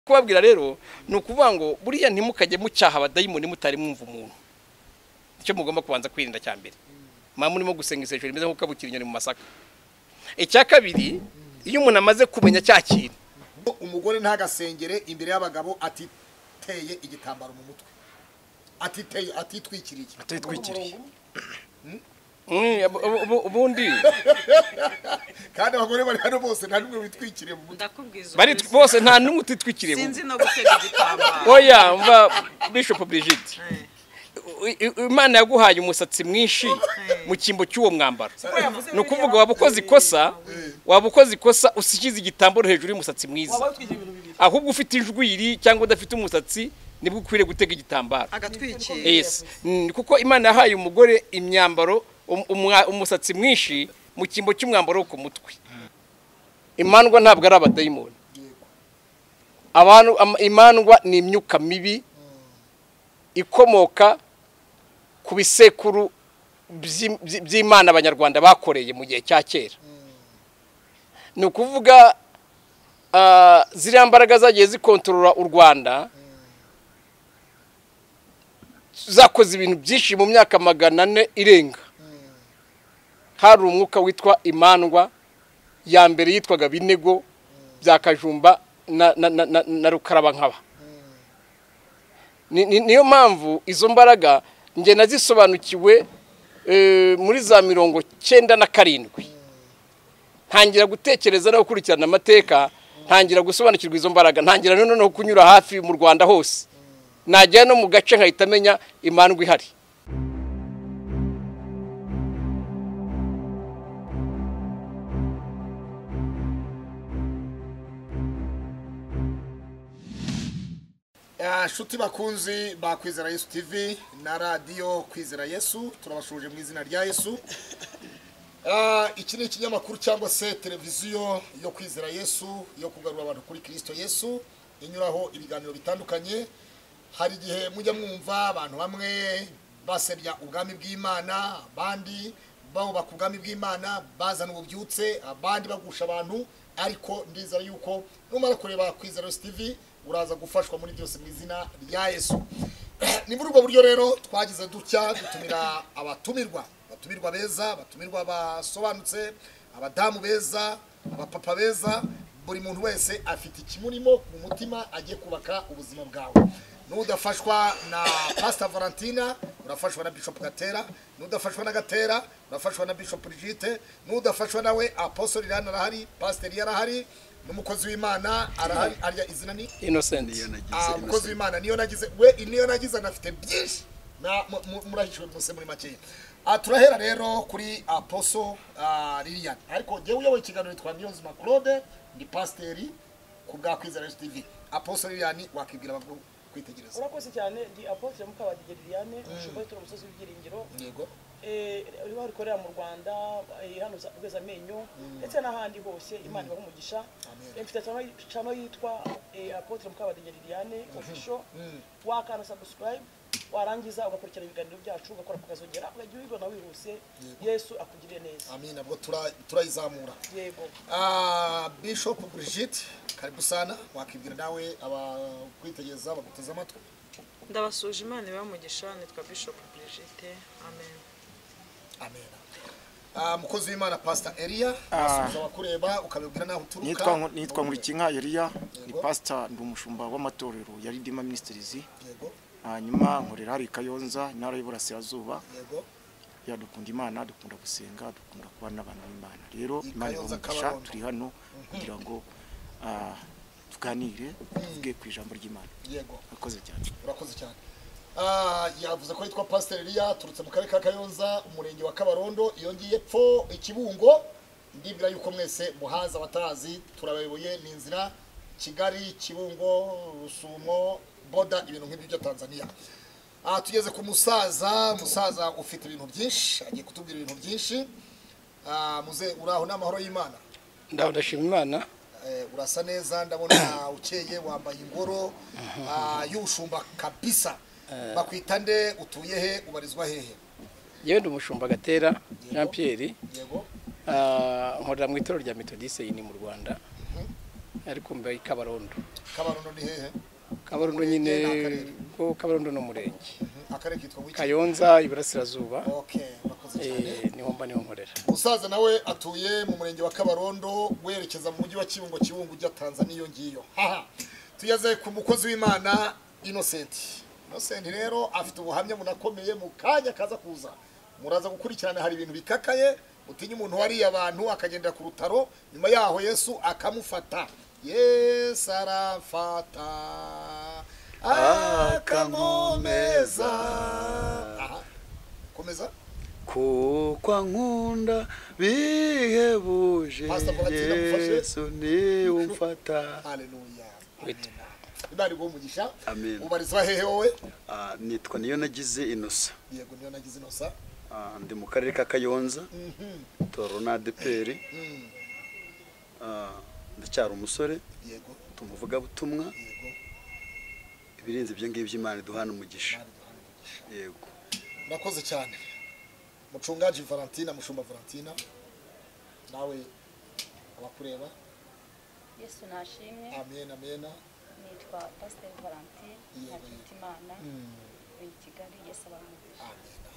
kubabwira rero ni ukuvuga ngo buriya ntimukajye mucyaha abadayimoni mutari mwumva umuntu icyo mugomba kubanza kwirinda cya mbere mwaba murimo gusenga isengesho rimeze nk'uko kabukira inyoni mu masaka icya kabiri iyo umuntu amaze kumenya cya kintu umugore ntagasengere imbere y'abagabo atiteye igitambaro mu mutwe atiteye atitwikiriye atitwikiriye ubundi kandi abagore bari hano bose nta n'umwe witwikiriye mu mutwe ndakubwiza bari ukuri bose nta n'umwe utitwikiriye mu- sinzi no gutega igitambaro oya mva bishop brigide Eh. I- I- imana yaguhaye umusatsi mwinshi mu cyimbo cy'uwo mwambaro ni ukuvuga waba ukoze ikosa waba ukoze ikosa usikize igitambaro hejuru y'umusatsi mwiza ahubwo ufite injwiri cyangwa udafite umusatsi nibwo ukwiriye gutega igitambaro agatwikira yes Mm, kuko imana yahaye umugore imyambaro um- umwa- umusatsi mwinshi mu cyimbo cy'umwambaro wo ku mutwe imandwa ntabwo ari abadayimoni abantu am- imandwa ni imyuka mibi ikomoka ku bisekuru by'i- by'i- by'imana abanyarwanda bakoreye mu gihe cya kera ni ukuvuga ah, ziriya mbaraga zagiye zikontorora u rwanda zakoze ibintu byinshi mu myaka magana ane irenga hari umwuka witwa imandwa ya mbere yitwaga binego bya kajumba na na- na- na- na rukarabankaba Ni- ni- niyo mpamvu izo mbaraga njye nazisobanukiwe eh, muri za mirongo cyenda na karindwi ntangira gutekereza no gukurikirana amateka ntangira gusobanukirwa izo mbaraga ntangira na noneho kunyura hafi mu rwanda hose najya no mu gace nkahita amenya imandwa ihari Ah, nshuti bakunzi ba kwizera yesu tv na radiyo kwizera yesu turabashuje mu izina rya yesu Ah, iki ni ikinyamakuru cyangwa se televiziyo yo kwizera yesu yo kugarura abantu kuri kirisito yesu inyuraho ibiganiro bitandukanye hari igihe mujya mwumva abantu bamwe basebya ubwami bw'imana abandi bawubaka ubwami bw'imana bazana ububyutse abandi bagusha abantu ariko ndizera yuko numara kureba kwizera yesu tv uraza gufashwa muri byose mu izina rya yesu ni muri ubwo buryo rero twagize dutya dutumira abatumirwa abatumirwa beza abatumirwa basobanutse abadamu beza abapapa beza buri muntu wese afite ikimurimo mu mutima agiye kubaka ubuzima bwawe n'udafashwa na pasita valentina urafashwa na bishop gatera n'udafashwa na gatera urafashwa na bishop rigite n'udafashwa nawe apostoli irani arahari pasiteri yarahari n'umukozi w'imana arahari arya izina ni innocent Ah, umukozi w'imana niyo nagize we niyo nagize anafite byinshi Na- mu- mu- murahishwe muse muri makeya Ah, turahera rero kuri aposo ah, lilian ariko jyewe uyoboye ikiganiro yitwa niyonzima claude ni pasiteri ku bwa kwizera yesu tv aposo lilian wakibwira abagabo kwitegereza urakoze cyane ndi apotre mukabadige liliane ushobora gutura umusozi w'ibyiringiro yego Eh, riba rikorera mu rwanda eh, hano za- rweza amenyo ndetse n'ahandi hose imana ibaha umugisha Amen. Eh, mfite channel- channel yitwa eh, apotre mukabadige liliane official wakanda subscribe warangiza ugakurikirana ibiganiro byacu ugakora ukazongera ukajya ubibona wihuse yesu akugirire neza amin nabwo tura- turayizamura yego Ah, bishop brigitte karibu sana wakibwira nawe abakwitegereza baguteze amatwi ndabasuje imana ibamugisha nitwa bishop brigite amen amen Ah, mukozi w'imana pasita eliya asubiza abakureba ukabibwira n'aho uturuka nitwa Nku- nitwa Nkulikinka Eliya ni Yego. pastor ndi umushumba w'amatorero ya Redeemer Ministries yego hanyuma nkorera hari Kayonza intara y'Iburasirazuba yego ya dukunda Imana dukunda gusenga dukunda kubana n'abantu b'Imana rero I Imana Kayonza, ibamugisha Kabarondo. turi hano kugira ngo ah, tuganire tuvuge ku ijambo ry'Imana yego akoze cyane urakoze cyane Ah, yavuze ko yitwa pasiteri eliya aturutse mu karere ka kayonza umurenge wa kabarondo iyo ngiye pfo ikibungo ndibwira yuko mwese muhazi abatazi turabayoboye ni inzira kigali kibungo rusumo boda ibintu nk'ibyo bya tanzania Ah, tugeze ku musaza musaza ufite ibintu byinshi agiye kutubwira ibintu byinshi Ah, muze uraho n'amahoro y'imana ndaho ndashima imana Eh, urasa neza ndabona ukeye wambaye ingoro ah, y'ubushumba kabisa bakwita nde utuye he ubarizwa hehe yewe ndi umushumba gatera jean pierre yego ah, nkorera mu itorero rya metodise yini mu rwanda ariko mbaye i kabarondo kabarondo ni hehe kabarondo nyine Umurenge ni akarere. ko kabarondo ni umurenge Mhm. akarere kitwa wiki kayonza iburasirazuba okay murakoze cyane eh, niho mba niho nkorera umusaza nawe atuye mu murenge wa kabarondo werekeza mu mujyi wa kibungo kibungo ujya tanzania iyo ngiyo haha tugeze ku mukozi w'imana innocent innocent rero afite ubuhamya bunakomeye mu kanya kaza kuza muraza gukurikirana hari ibintu bikakaye utinya umuntu wariye abantu akagendera ku rutaro nyuma yaho yesu akamufata yesu arafata akamomeza aha komeza kuko ankunda bihebuje Pastor Valentine amufashe. yesu niwe umfata haleluya Witwa. imana iguha umugisha Amen. ubarizwa hehe wowe Ah, nitwa niyo nagize inosa yego niyo nagize inosa Ah, ndi mu karere ka kayonza Mhm. toro na adeperi Mm. Ah, ndacyari umusore yego tumuvugabutumwa yego ibirenze ibyo ngibyo imana iduhana umugisha Imana iduha umugisha. yego murakoze cyane mucungaji valentina mushumba valentina nawe abakureba yesu nashimwe amena amena nitwa pasiteri valentine ntakitimana uri i kigali yesu abamugisha amena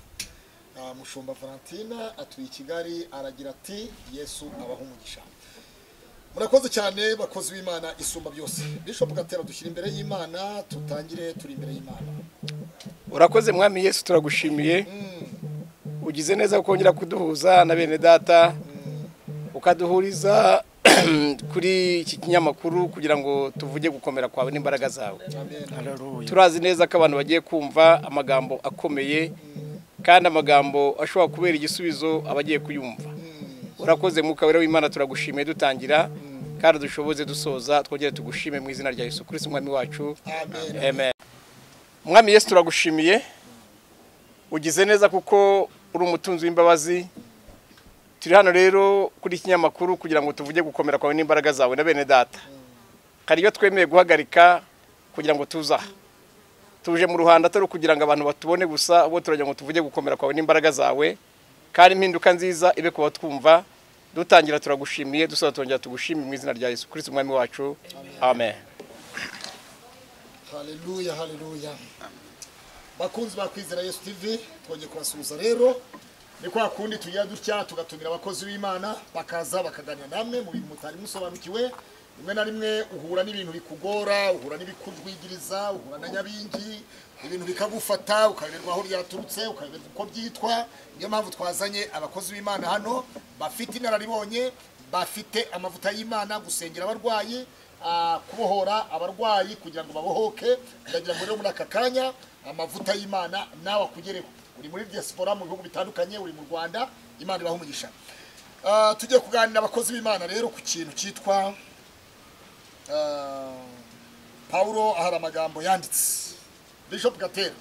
Ah, mushumba valentina atuye i kigali aragira ati yesu abaha umugisha murakoze cyane bakozi b'imana isumba byose bishop gatera dushyira imbere y'imana tutangire turi imbere y'imana urakoze mwami yesu turagushimiye ugize neza kongera kuduhuza na bene data ukaduhuriza kuri iki kinyamakuru kugira ngo tuvuge gukomera kwawe n'imbaraga zawe turazi neza ko abantu bagiye kumva amagambo akomeye kandi amagambo ashobora kubera igisubizo abagiye kuyumva urakoze mwuka wera w'imana turagushimiye dutangira kandi dushoboze dusoza twongere tugushime mu izina rya yesu kirisi mwami wacu amen Amen. Mwami Yesu turagushimiye ugize neza kuko uri umutunzi w'imbabazi turi hano rero kuri iki kinyamakuru kugira ngo tuvuge gukomera kwawe n'imbaraga zawe na bene data hari iyo twemeye guhagarika kugira ngo tuza aha. tuje mu ruhando atari ukugira ngo abantu batubone gusa ahubwo turagira ngo tuvuge gukomera kwawe n'imbaraga zawe kandi impinduka nziza ibe ku batwumva dutangira turagushimiye dusoza turongera tugushimire mu izina rya yesu kirisiti umwami wacu amen haleluya haleluya bakunzi ba kwizera yesu tv twongeye kubasuhuza rero ni kwa kundi tugira dutya tugatumira abakozi b'imana bakaza bakaganira namwe mu bintu mutari musobanukiwe rimwe na rimwe uhura n'ibintu bikugora uhura n'ibikugwigiriza uhura na nyabingi ibintu bikagufata ukayoberwa aho ryaturutse ukayoberwa uko byitwa niyo mpamvu twazanye abakozi b'imana hano bafite inararibonye bafite amavuta y'imana gusengera abarwayi ah, kubohora abarwayi kugira ngo babohoke ndagira ngo rero muri aka kanya amavuta y'imana nawe akugereho uri muri diaspora mu bihugu bitandukanye uri mu rwanda imana ibaha umugisha Ah, tugiye kuganira abakozi b'imana rero ku kintu cyitwa ah, pawulo hari amagambo yanditse bishop gatera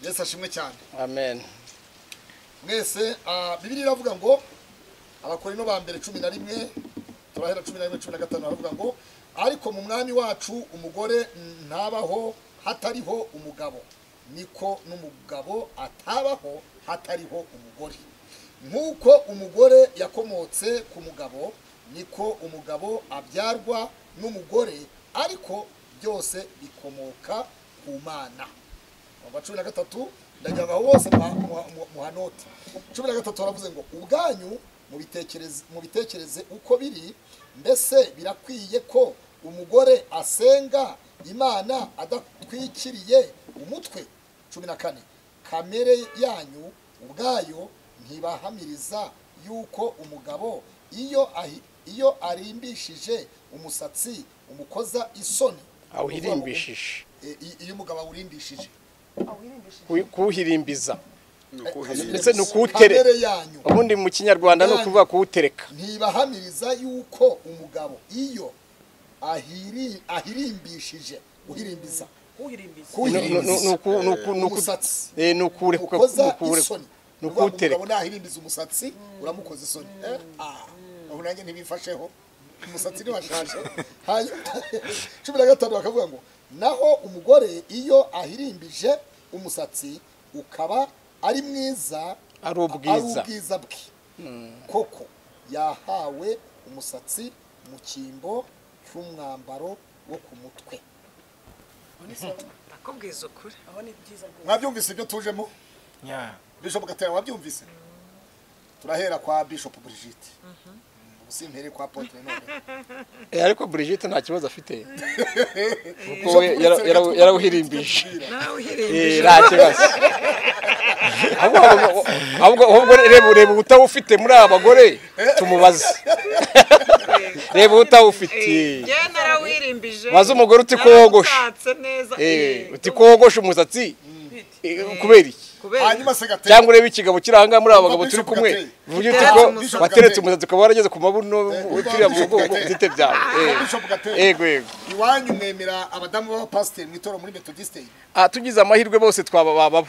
yesu ashimwe cyane amen mwese ah, bibiliya iravuga ngo abakorino ba mbere cumi na rimwe turahera cumi na rimwe cumi na gatanu haravuga ngo ariko mu mwami wacu umugore ntabaho hatariho umugabo niko n'umugabo atabaho hatariho umugore nk'uko umugore yakomotse ku mugabo niko umugabo abyarwa n'umugore ariko byose bikomoka ku mana kuva cumi na gatatu ndagira ngo aho bose muha- muha- muha- muhanote cumi na gatatu baravuze ngo ubwanyu mubitekereze- mubitekereze uko biri mbese birakwiye ko umugore asenga imana adatwikiriye umutwe cumi na kane kamere yanyu ubwayo ntibahamiriza yuko umugabo iyo ahi- iyo arimbishije umusatsi umukoza isoni awuhirimbishije Eh, i- iyo umugabo awurimbishije ku- kuwuhirimbiza nukuhirira ndetse ni ukuwutereka kamere yanyu ubundi mu kinyarwanda ni ukuvuga kuwutereka ntibahamiriza yuko umugabo iyo ahiri- ahirimbishije guhirimbiza uhirimbiza Ni- ni- ni- kuhirimbiza ni uku- ni uku- ni uku- umusatsi eh, ni ukuwureka ukoza ni ukuwureka- isoni ni Uvuga ngo ukuwutereka umugabo nahirimbiza umusatsi uramukoza isoni Eh, ah, ubu nanjye ntibifasheho umusatsi ntiwashaje hanyuma cumi na gatanu bakavuga ngo naho umugore iyo ahirimbije umusatsi ukaba ari mwiza Ari ubwiza. ubwiza bwe koko yahawe umusatsi mu cyimbo cy'umwambaro wo ku mutwe nakubwiza ukuri aho ni byiza rwose mwabyumvise ibyo tujemo nya bishop gatera wabyumvise turahera kwa bishop Brigitte ubu simpere kwa Apotre none Eh, ariko Brigitte nta kibazo afite kuko Bishop we Brigitte yara- yara- reka yarawuhirimbije nawe Eh, uhirimbije nta kibazo ahubwo ahubwo- ahubwo ahubwo reba reba utawufite muri aba bagore tumubaze reba utawufite njyewe narawirimbije maze umugore uti kogosha. narawutatse neza Eh, eh, uti kogosha umusatsi eh, kubera iki kubera hanyuma se Gatera cyangwa urebe ikigabo kiri ahangaha muri aba bagabo turi Bishop kumwe Gatete. uvuge uti Gatete ko Bishop wateretse Gatete. umusatsi ukaba warageze ku mabuno ukiriya Bishop mugongo Gatete. byite byawe Eh, Bishop Gatete. yego yego iwanyu mwemera abadamu b'abapasiteri mu itorero muri metodisite Ah, tugize amahirwe bose twabababo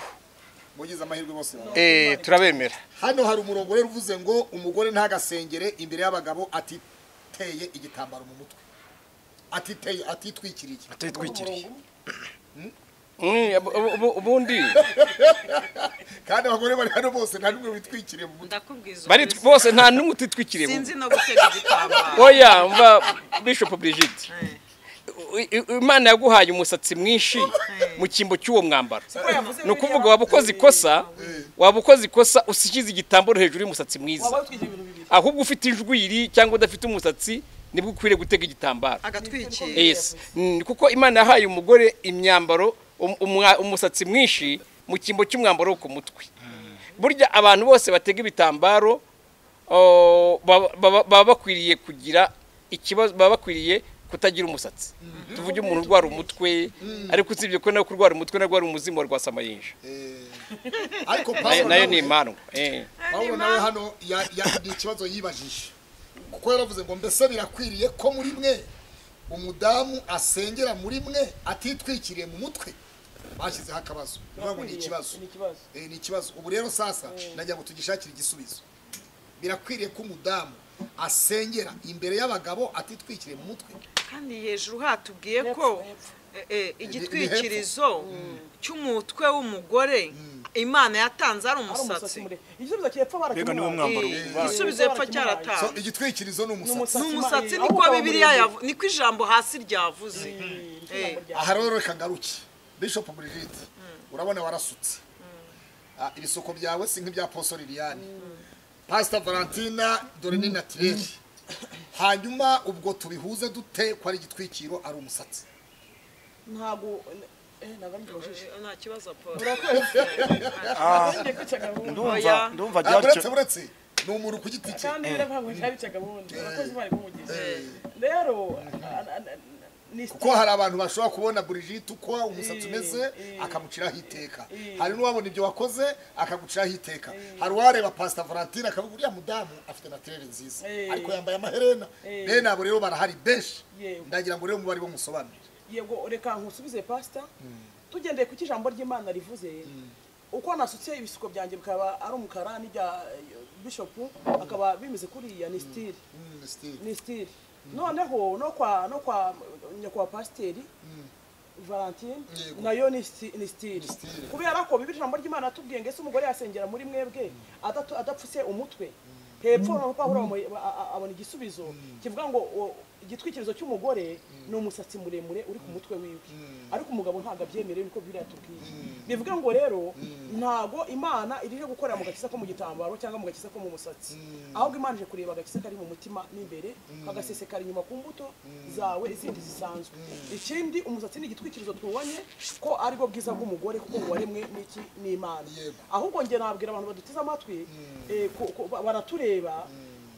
mugize amahirwe bose baba. Eh, turabemera hano hari umurongo rero uvuze ngo umugore ntagasengere imbere y'abagabo atiteye igitambaro mu mutwe atiteye atitwikiriye atitwikiriye Mm, ubu- ubu- ubundi kandi abagore bari hano bose nta n'umwe witwikiriye mu mutwe ndakubwiza bari ukuri bose nta n'umwe utitwikiriye mu sinzi no gutega igitambaro oya mva bishop Brigitte Eh, i- i- imana yaguhaye umusatsi mwinshi mu cyimbo cy'uwo mwambaro ni ukuvuga waba ukoze ikosa waba ukoze ikosa usikize igitambaro hejuru y'umusatsi mwiza waba utwikira ibintu bibiri ahubwo ufite injwiri cyangwa udafite umusatsi nibwo ukwiriye gutega igitambaro agatwikira yes Mm, kuko imana yahaye umugore imyambaro um- umwa- umusatsi mwinshi mu cyimbo cy'umwambaro wo ku mutwe burya abantu bose batega ibitambaro oh, baba- baba baba bakwiriye kugira ikibazo baba bakwiriye kutagira umusatsi tuvuge umuntu urwara umutwe ariko usibye ko nawe kurwara umutwe nawe ari umuzimu wa rwasamayinja ariko Na- Pawulo nayo ni nawe- impano eh. Pawulo nawe hano ya- ya- ni ikibazo yibajije kuko yaravuze ngo mbese birakwiriye ko muri mwe umudamu asengera muri mwe atitwikiriye mu mutwe bashyizeho akabazo bivuga ngo ni ikibazo ni ikibazo Eh, ni ikibazo ubu rero sasa nagira ngo tugishakire igisubizo birakwiriye ko umudamu asengera imbere y'abagabo atitwikiriye mu mutwe kandi hejuru hatubwiye ko eh, eh, igitwikirizo cy'umutwe w'umugore imana yatanze ari umusatsi umusatsi muremure igisubizo cyepfo barakimwaye mbega niwo mwambaro Eh, igisubizo epfo so cyaratanze igitwikirizo ni umusatsi ni umusatsi niko bibiliya yavu- niko ijambo hasi ryavuze Eh. aha rero reka ngaruke bishop Brigitte urabona warasutse Ah, ibisuko byawe si nk'ibya poso liliane pastor valentina dore ni natirere hanyuma ubwo tubihuze dute ko ari igitwikiro ari umusatsi ntabwo eh ntabwo ari byoroshye Eh, nta kibazo paul ngiye kwicaga bundi ndumva Oya. ndumva Ah, uretse byacu uretse ni umuntu ku giti cye kandi rero ntabwo ntabicaga bundi urakoze imana ikumugisha rero a- a- a- ni kuko hari abantu bashobora kubona Brigitte uko umusatsi umeze akamuciraho iteka hari n'uwabona ibyo wakoze akaguciraho iteka hari uwareba pasita valentine akavuga uriya mudamu afite natirere nziza Eh. ariko yambaye amaherena bene abo rero barahari benshi Yego. ndagira ngo rero mube aribo musobanurire yego reka nkusubize pasita tugendeye ku cyo ijambo ry'imana rivuze uko nasutse ibisuko byanjye bikaba ari umukara n'ibya bishopu akaba bimeze kuriya ni sitire Mm, Steve. ni sitire noneho no kwa no kwa nyakubahwa pasiteri valentine Yego. nayo ni sti- ni sitire sitire. kubera ko bibiri ijambo ry'imana yatubwiye ngo ese umugore yasengera muri mwebwe adatu- adapfutse umutwe hepfo noneho pawulo amu- a- a- abona igisubizo kivuga ngo o- igitwikirizo cy'umugore ni umusatsi muremure uri ku mutwe wiwe ariko umugabo ntabwo abyemerewe niko bibiri yatubwiye bivuga ngo rero ntabwo imana irije gukorera mu gakiza ko mu gitambaro cyangwa mu gakiza ko mu musatsi ahubwo imana ije kureba agakiza kari mu mutima n'imbere kagasesekara inyuma ku mbuto zawe izindi zisanzwe ikindi umusatsi ni igitwikirizo twubonye ko aribwo bwiza bw'umugore kuko ngo waremwe n'iki n'imana Yego. ahubwo njye nabwira abantu baduteze amatwi eh, ko- ko ba- baratureba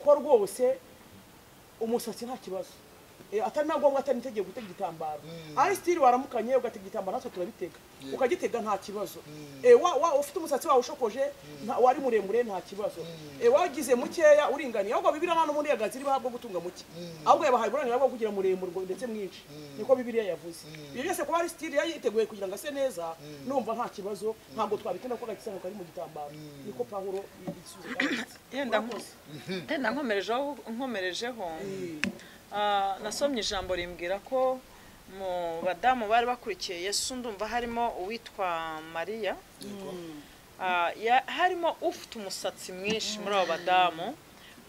ko rwose umusatsi nta kibazo Eh, atari na ngombwa atari nitegeye gutega igitambaro ari sitiri waramukanye ugatega igitambaro natwe turabitega ukagitega nta kibazo Eh, wa- wa- ufite umusatsi wawe ushokoje nta- wari muremure nta kibazo Eh, wagize mukeya uringaniye ahubwo bibiriya nta n'ubundi yagazi iribaha bwo gutunga muke ahubwo yabahaye uburenganzira bwo kugira muremure ngo- ndetse mwinshi niko bibiriya yavuze ibyo byose kuba ari sitiri yari yiteguye kugira ngo ase neza numva nta kibazo ntabwo twabitinda ko agakiza kari mu gitambaro niko pawulo i- igisubizo cyanditse yenda yenda nkomerejeho nkomerejeho ah, nasomye ijambo rimbwira ko mu badamu bari bakurikiye yesu ndumva harimo uwitwa mariya Ah, ya- harimo ufite umusatsi mwinshi muri abo badamu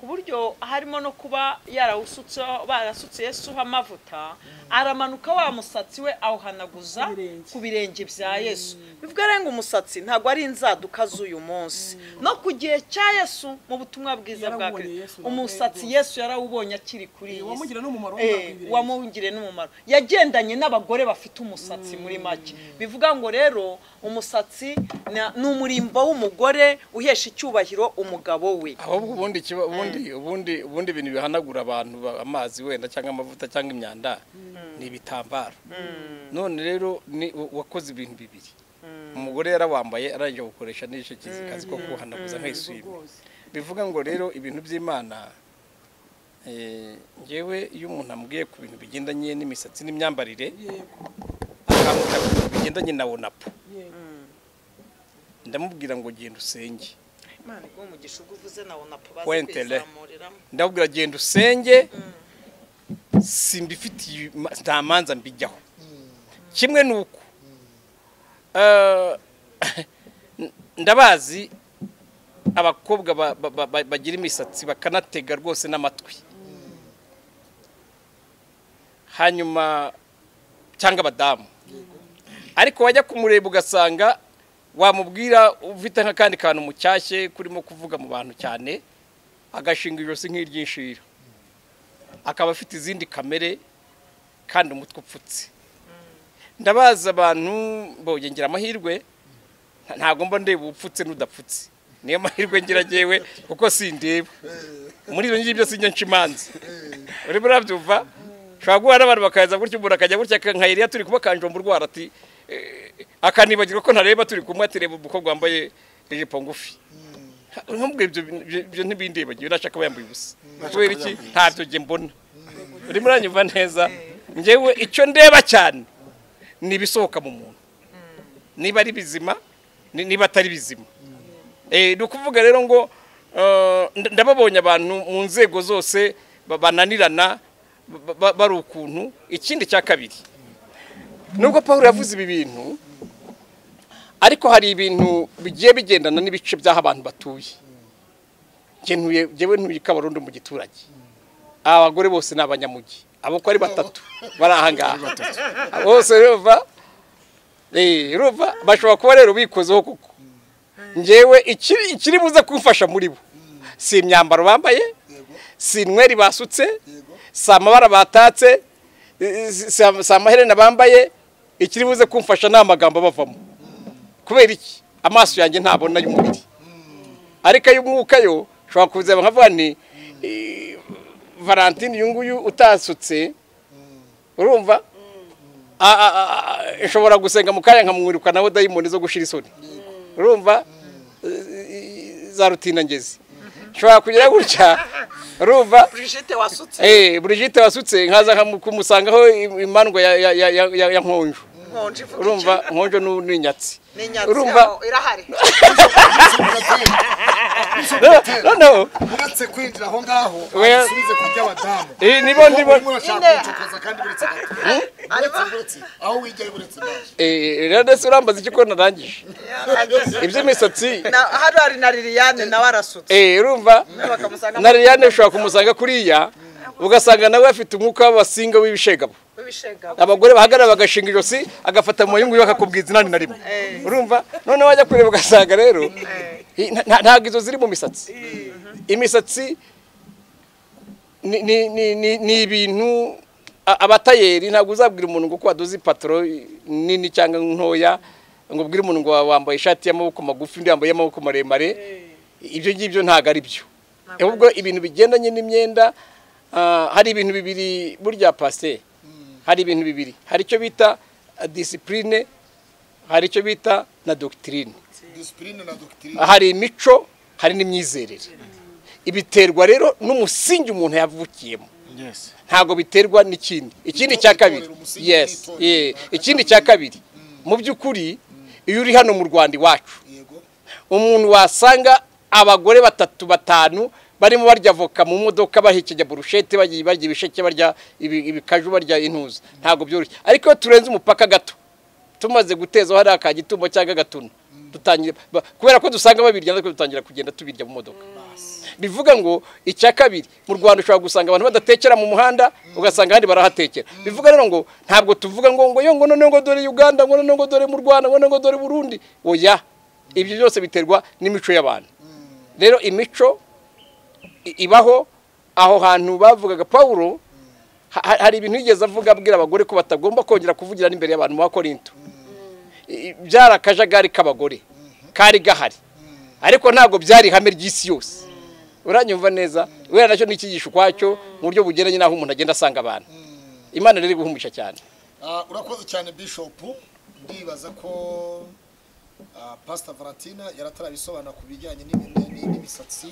ku buryo harimo no kuba yarawusutseho barasutse yesuho amavuta aramanuka wa musatsi we awuhanaguza ku birenge bya yesu bivuga arenga umusatsi ntabwo ari inzaduka z'uyu munsi no ku gihe cya yesu mu butumwa bwiza bwa Yarawubonye kristo Yesu, umusatsi rwose. yesu yarawubonye akiri kuri iyi si wamugira n'umumaro Eh, w'umwaka wamugiriye n'umumaro yagendanye n'abagore bafite umusatsi muri make bivuga ngo rero umusatsi na- ni umurimbo w'umugore uhesha icyubahiro umugabo we ahubwo ubundi ikiba- ubundi ubundi ubundi ibintu bihanagura abantu ba- amazi wenda cyangwa amavuta cyangwa imyanda ni ibitambaro none rero ni u- wakoze ibintu bibiri umugore yarawambaye arangije gukoresha n'icyo kizi kazi ko kuhanaguza nk'ayisuyime bivuga ngo rero ibintu by'imana eh, ngewe iyo umuntu ambwiye ku bintu bigendanye n'imisatsi n'imyambarire akambwira ku bintu bigendanye na wonapo Yego. ndamubwira ngo genda usenge imana iguha umugisha ubwo uvuze nawe napo bazi Wentele. kwizamuriramo ndabwira genda usenge simbifitiye ma- nta manza mbijyaho kimwe ni uko eh, ndabazi abakobwa ba- ba- ba- ba- bagira imisatsi bakanatega rwose n'amatwi hanyuma cyangwa abadamu ariko wajya kumureba ugasanga wamubwira ufite nk'akandi kantu mucyashye kurimo kuvuga mu bantu cyane agashinga ijosi nk'iry'inshira akaba afite izindi kamere kandi umutwe upfutse ndabaza abantu mbonye ngira amahirwe nta- ntabwo mba ndeba upfutse n'udapfutse niyo mahirwe ngira ngewe kuko sindeba muri ibyo ngibyo sinjya nca imanza urimo urabyumva ushobora guhura n'abantu bakaza gutya umuntu akajya gutya aka- nka Eliya turi kuba kanjomba urwara ati eh, akanibagirwa ko ntareba turi kumwe ati reba umukobwa wambaye ijipo ngufi nkubwira ibyo bintu- ibyo- ibyo ntibindibagiwe nashaka ko yambaye ubusa kubera iki ntabyo njye mbona urimo uranyumva neza ngewe icyo ndeba cyane ni ibisohoka mu muntu niba ari bizima ni- niba atari bizima Eh, ni ukuvuga rero ngo eh, nda- ndababonye abantu mu nzego zose ba- bananirana ba- ba- bari ukuntu ikindi cya kabiri nubwo paul yavuze ibi bintu ariko hari ibintu bigiye bigendana n'ibice by'aho abantu batuye Njye ntuye- njyewe ntuye i kabarondo mu giturage aba bagore bose ni abanyamugi abo uko ari batatu bari aha ngaha bose ruva eh, ruva bashobora kuba rero bikozeho kuko ngewe ikiri ikiri buze kumfasha muri bo si imyambaro bambaye si inweri basutse si amabara batatse eh, si si- si amaherena bambaye ikiri buze kumfasha ni amagambo abavamo kubera iki amaso yanjye ntabona y'umubiri ariko ay'umwuka yo ushobora kuzeba nkavuga ni eh, valentine uyu nguyu utasutse urumva A- a- a- a- nshobora gusenga mu kanya nkamwirukanaho dayimoni zo gushira isoni urumva Eh, za rutinangezi nshobora kugira gutya urumva brigette wasutse eh burigite wasutse nkaza nkamu- kumusangaho im- imandwa ya ya ya ya- ya- ya nkonjo nkonje ivuga urumva nkonjo nu- n'inyatsi ni inyatsi urumva aho irahari noneho uretse kwinjira aho ngaho Oya. asubize ku by'abadamu Eh, nibo- nibo- Urimo urashaka kuncokoza kandi uretse gato uretse uretse aho wigira uretse gato eh rero ndetse urambaza icyo ko narangije iby'imisatsi Na- hano hari na liliane nawe arasutse eh urumva bakamusanga na Liliane ushobora kumusanga kuriya ugasanga nawe afite umwuka w'abasinga w'ibishegabo w'ibishegabo abagore bahagarara bagashinga ijosi agafata mu mayungu akakubwiza inani na rimwe urumva noneho wajya kureba ugasanga rero i- nta- nta- ntabwo izo ziri mu misatsi imisatsi ni- ni- ni- ni ni ibintu a- abatayeri ntabwo uzabwira umuntu ngo uko wadoze ipataro nini cyangwa ntoya ngo ubwire umuntu ngo wambaye ishati y'amaboko magufi undi yambaye y'amaboko maremare ibyo ngibyo ntabwo ari byo ahubwo ibintu bigendanye n'imyenda ah, hari ibintu bibiri burya pasiteri hari ibintu bibiri hari icyo bita disipurine hari icyo bita na dogitirine disipurine na dogitirine hari imico hari n'imyizerere ibiterwa rero n'umusingi umuntu yavukiyemo yes ntabwo biterwa n'ikindi ikindi cya kabiri umusingi yes w'itorero. eh, ikindi cya kabiri mu by'ukuri iyo uri hano mu rwanda iwacu yego umuntu wasanga abagore batatu batanu barimo barya avoka mu modoka bahekenya burushete bagiye barya ibisheke barya ibi- ibikaju barya intuza ntabwo byoroshye ariko iyo turenze umupaka gato tumaze gutezaho hariya ka gitumba cyangwa gatuna dutangira ba- kubera ko dusanga babirya natwe dutangira kugenda tubirya mu modoka bivuga ngo icya kabiri mu rwanda ushobora gusanga abantu badatekera mu muhanda ugasanga ahandi barahatekera bivuga rero ngo ntabwo tuvuga ngo ngo yo ngo none ngo dore uganda ngo none ngo dore mu rwanda ngo none ngo dore burundi oya ibyo byose biterwa n'imico y'abantu rero imico i- ibaho aho hantu bavugaga pawulo ha- ha- hari ibintu yigeze avuga abwira abagore ko batagomba kongera kuvugira n'imbere y'abantu ba korinto I- i- byari akajagari k'abagore kari gahari ariko ntabwo byari ihame ry'isi yose uranyumva neza wera nacyo ni icyigisho ukwacyo mu buryo bugeranye n'aho umuntu agenda asanga abantu imana rero iri guhumisha cyane Ah, urakoze cyane bishopu ndibaza ko ah, pastor valentina yaratarabisobanura ku bijyanye n'imi- n'imi- n'imisatsi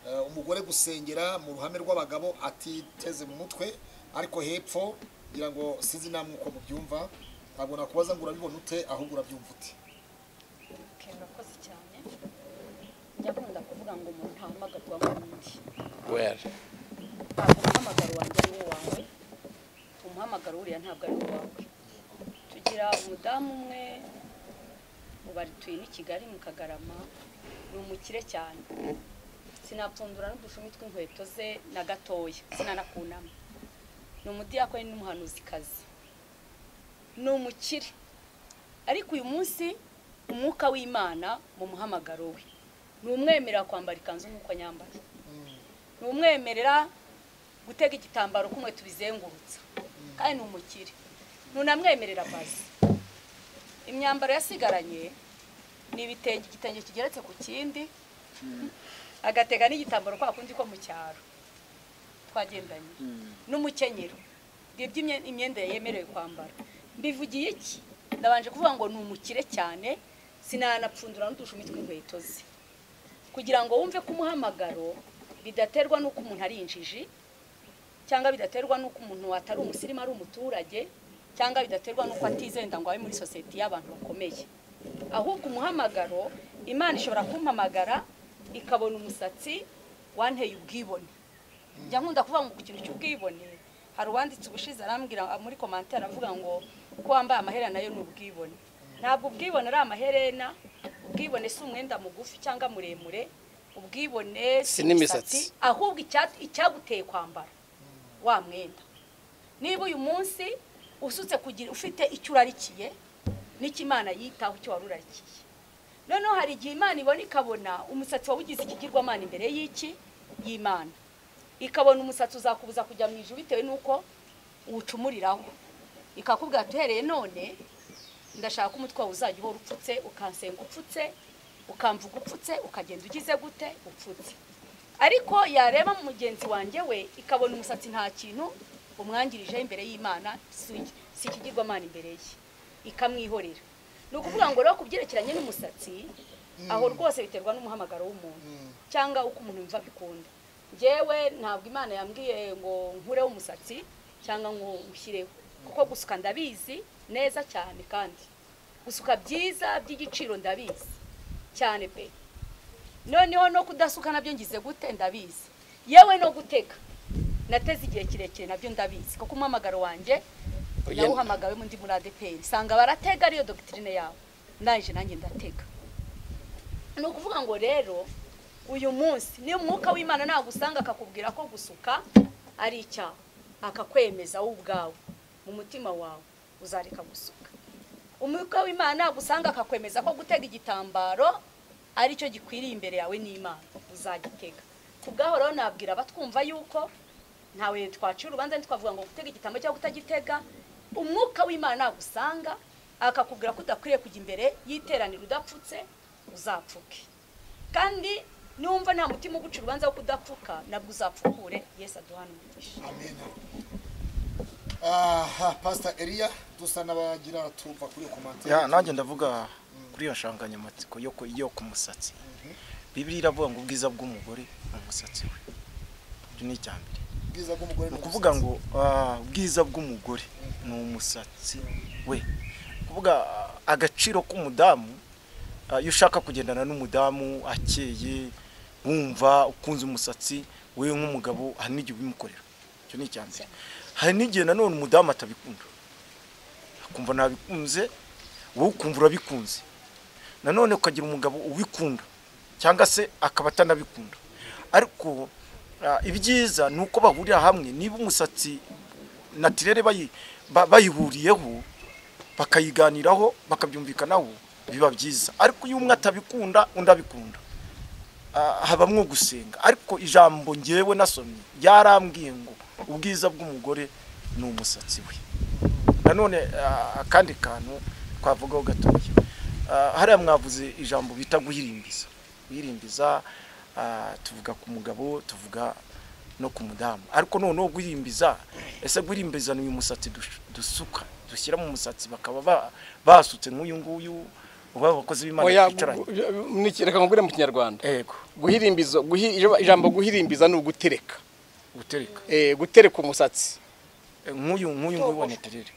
Ah, umugore gusengera mu ruhame rw'abagabo atiteze mu mutwe ariko hepfo ngira ngo sinzi namwe uko mubyumva ntabwo nakubaza ngo urabibona ute ahubwo urabyumva ute Okay, murakoze cyane njya nkunda kuvuga ngo umuntu ahamagarwa nk'undi wera ntabwo umuhamagaro wanjye ari uwawe umuhamagaro wuriya ntabwo ari uwawe tugira umudamu umwe ubarituye n'i kigali mu kagarama ni umukire cyane sinapfundura n'udushumi tw'inkweto ze na gatoya sinanakunama ni umudiyakoni n'umuhanuzikazi ni umukire ariko uyu munsi umwuka w'imana mu muhamagaro we ni umwemerera kwambara ikanzu nk'uko nyambara ni umwemerera gutega igitambaro kumwe tubizengurutsa kandi ni umukire ntunamwemerera bazi imyambaro yasigaranye ni ibitenge igitenge kigeretse ku kindi agatega n'igitambaro kwa kundi ko mu cyaro twagendanye n'umukenyero ngibyo imye- imyenda yemerewe kwambara mbivugiye iki ndabanje kuvuga ngo ni umukire cyane sinanapfundura n'udushumi tw'inkweto ze kugira ngo wumve ko umuhamagaro bidaterwa n'uko umuntu ari injiji cyangwa bidaterwa n'uko umuntu atari umusirimu ari umuturage cyangwa bidaterwa n'uko atizenda ngo abe muri sosiyete y'abantu bakomeye ahubwo umuhamagaro imana ishobora kumpamagara ikabona umusatsi wanteye ubwibone njya nkunda kuvuga ngo ku kintu cy'ubwibone hari uwanditse ubushize arambwira muri komantere aravuga ngo ko wambaye amaherena yo ni ubwibone ntabwo ubwibone ari amaherena ubwibone si umwenda mugufi cyangwa muremure ubwibone Si n'imisatsi. ahubwo icya- icyaguteye kwambara wa mwenda niba uyu munsi usutse kugira ufite icyo urarikiye n'icyo imana yitaho icyo wari urarikiye noneho hari igihe imana ibona ikabona umusatsi wawe ugize ikigirwamana imbere y'iki y'imana ikabona umusatsi uzakubuza kujya mu ijuru bitewe n'uko uwucumuriraho ikakubwira ati uhereye none ndashaka ko umutwe wawe uzajya uhora upfutse ukansenga upfutse ukamvuga upfutse ukagenda ugize gute upfutse ariko yareba mugenzi wanjye we ikabona umusatsi nta kintu umwangirijeho imbere y'imana si- si ikigirwamana imbere ye ikamwihorera ni ukuvuga ngo rero ku byerekeranye n'umusatsi aho rwose biterwa n'umuhamagaro w'umuntu cyangwa uko umuntu yumva bikunda njyewe ntabwo imana yambwiye ngo nkureho umusatsi cyangwa ngo nshyireho kuko gusuka ndabizi neza cyane kandi gusuka byiza by'igiciro ndabizi cyane pe noneho no kudasuka nabyo ngize gute ndabizi yewe no guteka nateze igihe kirekire nabyo ndabizi kuko umuhamagaro wanjye Oya. nawuhamagawe mu ndi muri adeperi sanga baratega ariyo dogitirine yabo naje nanjye ndatega ni ukuvuga ngo rero uyu munsi niyo umwuka w'imana ntabwo usanga akakubwira ko gusuka ari icyaha akakwemeza wowe ubwawe mu mutima wawe uzareka gusuka umwuka w'imana ntabwo usanga akakwemeza ko gutega igitambaro aricyo gikwiriye imbere yawe n'imana uzagitega ku bwaho rero nabwira abatwumva yuko ntawe twacira urubanza ntitwavuga ngo gutega igitambaro cyangwa kutagitega umwuka w'imana ntabwo usanga akakubwira ko udakwiriye kujya imbere y'iteraniro udapfutse uzapfuke kandi numva nta mutima uguca urubanza wo kudapfuka nabwo uzapfukure yesu aduhana umugisha amen aha pastor eliya dusa n'abagira tuva kuri iyo komantere ya nanjye ndavuga kuri iyo nsanganyamatsiko yo ku- yo ku musatsi bibiri iravuga ngo ubwiza bw'umugore ni umusatsi we icyo ni icya mbere ubwiza bw'umugore ni ni ukuvuga ngo ah, ubwiza bw'umugore ni umusatsi we Ni ukuvuga ah, agaciro k'umudamu ah, iyo ushaka kugendana n'umudamu akeye wumva ukunze umusatsi we nk'umugabo hari n'igihe ubimukorera icyo ni icya mbere hari n'igihe nanone umudamu atabikunda akumva ntabikunze wowe ukumva urabikunze nanone ukagira umugabo ubikunda cyangwa se akaba atanabikunda ariko ah, ibyiza ni uko bahurira hamwe niba umusatsi natirere bayi- ba- bayihuriyeho bakayiganiraho bakabyumvikanaho biba byiza ariko iyo umwe atabikunda undi abikunda Ah, habamwo gusenga ariko ijambo ngewe nasomye ryarambwiye ngo ubwiza bw'umugore ni umusatsi we nanone ah, akandi kantu twavugaho gatoya Ah, hariya mwavuze ijambo bita guhirimbiza guhirimbiza ah, tuvuga ku mugabo tuvuga no ku mudamu ariko noneho guhirimbiza ese guhirimbiza ni uyu musatsi dush- dusuka dushyira mu musatsi bakaba ba- basutse nk'uyu nguyu uba abakozi b'imana Oya, bicaranye gu- gu- niki- reka nkubwire mu kinyarwanda yego guhirimbiza guhi- ijambo guhirimbiza ni ugutereka gutereka Eh, gutereka umusatsi Eh, nk'uyu nk'uyu nguyu wa netirere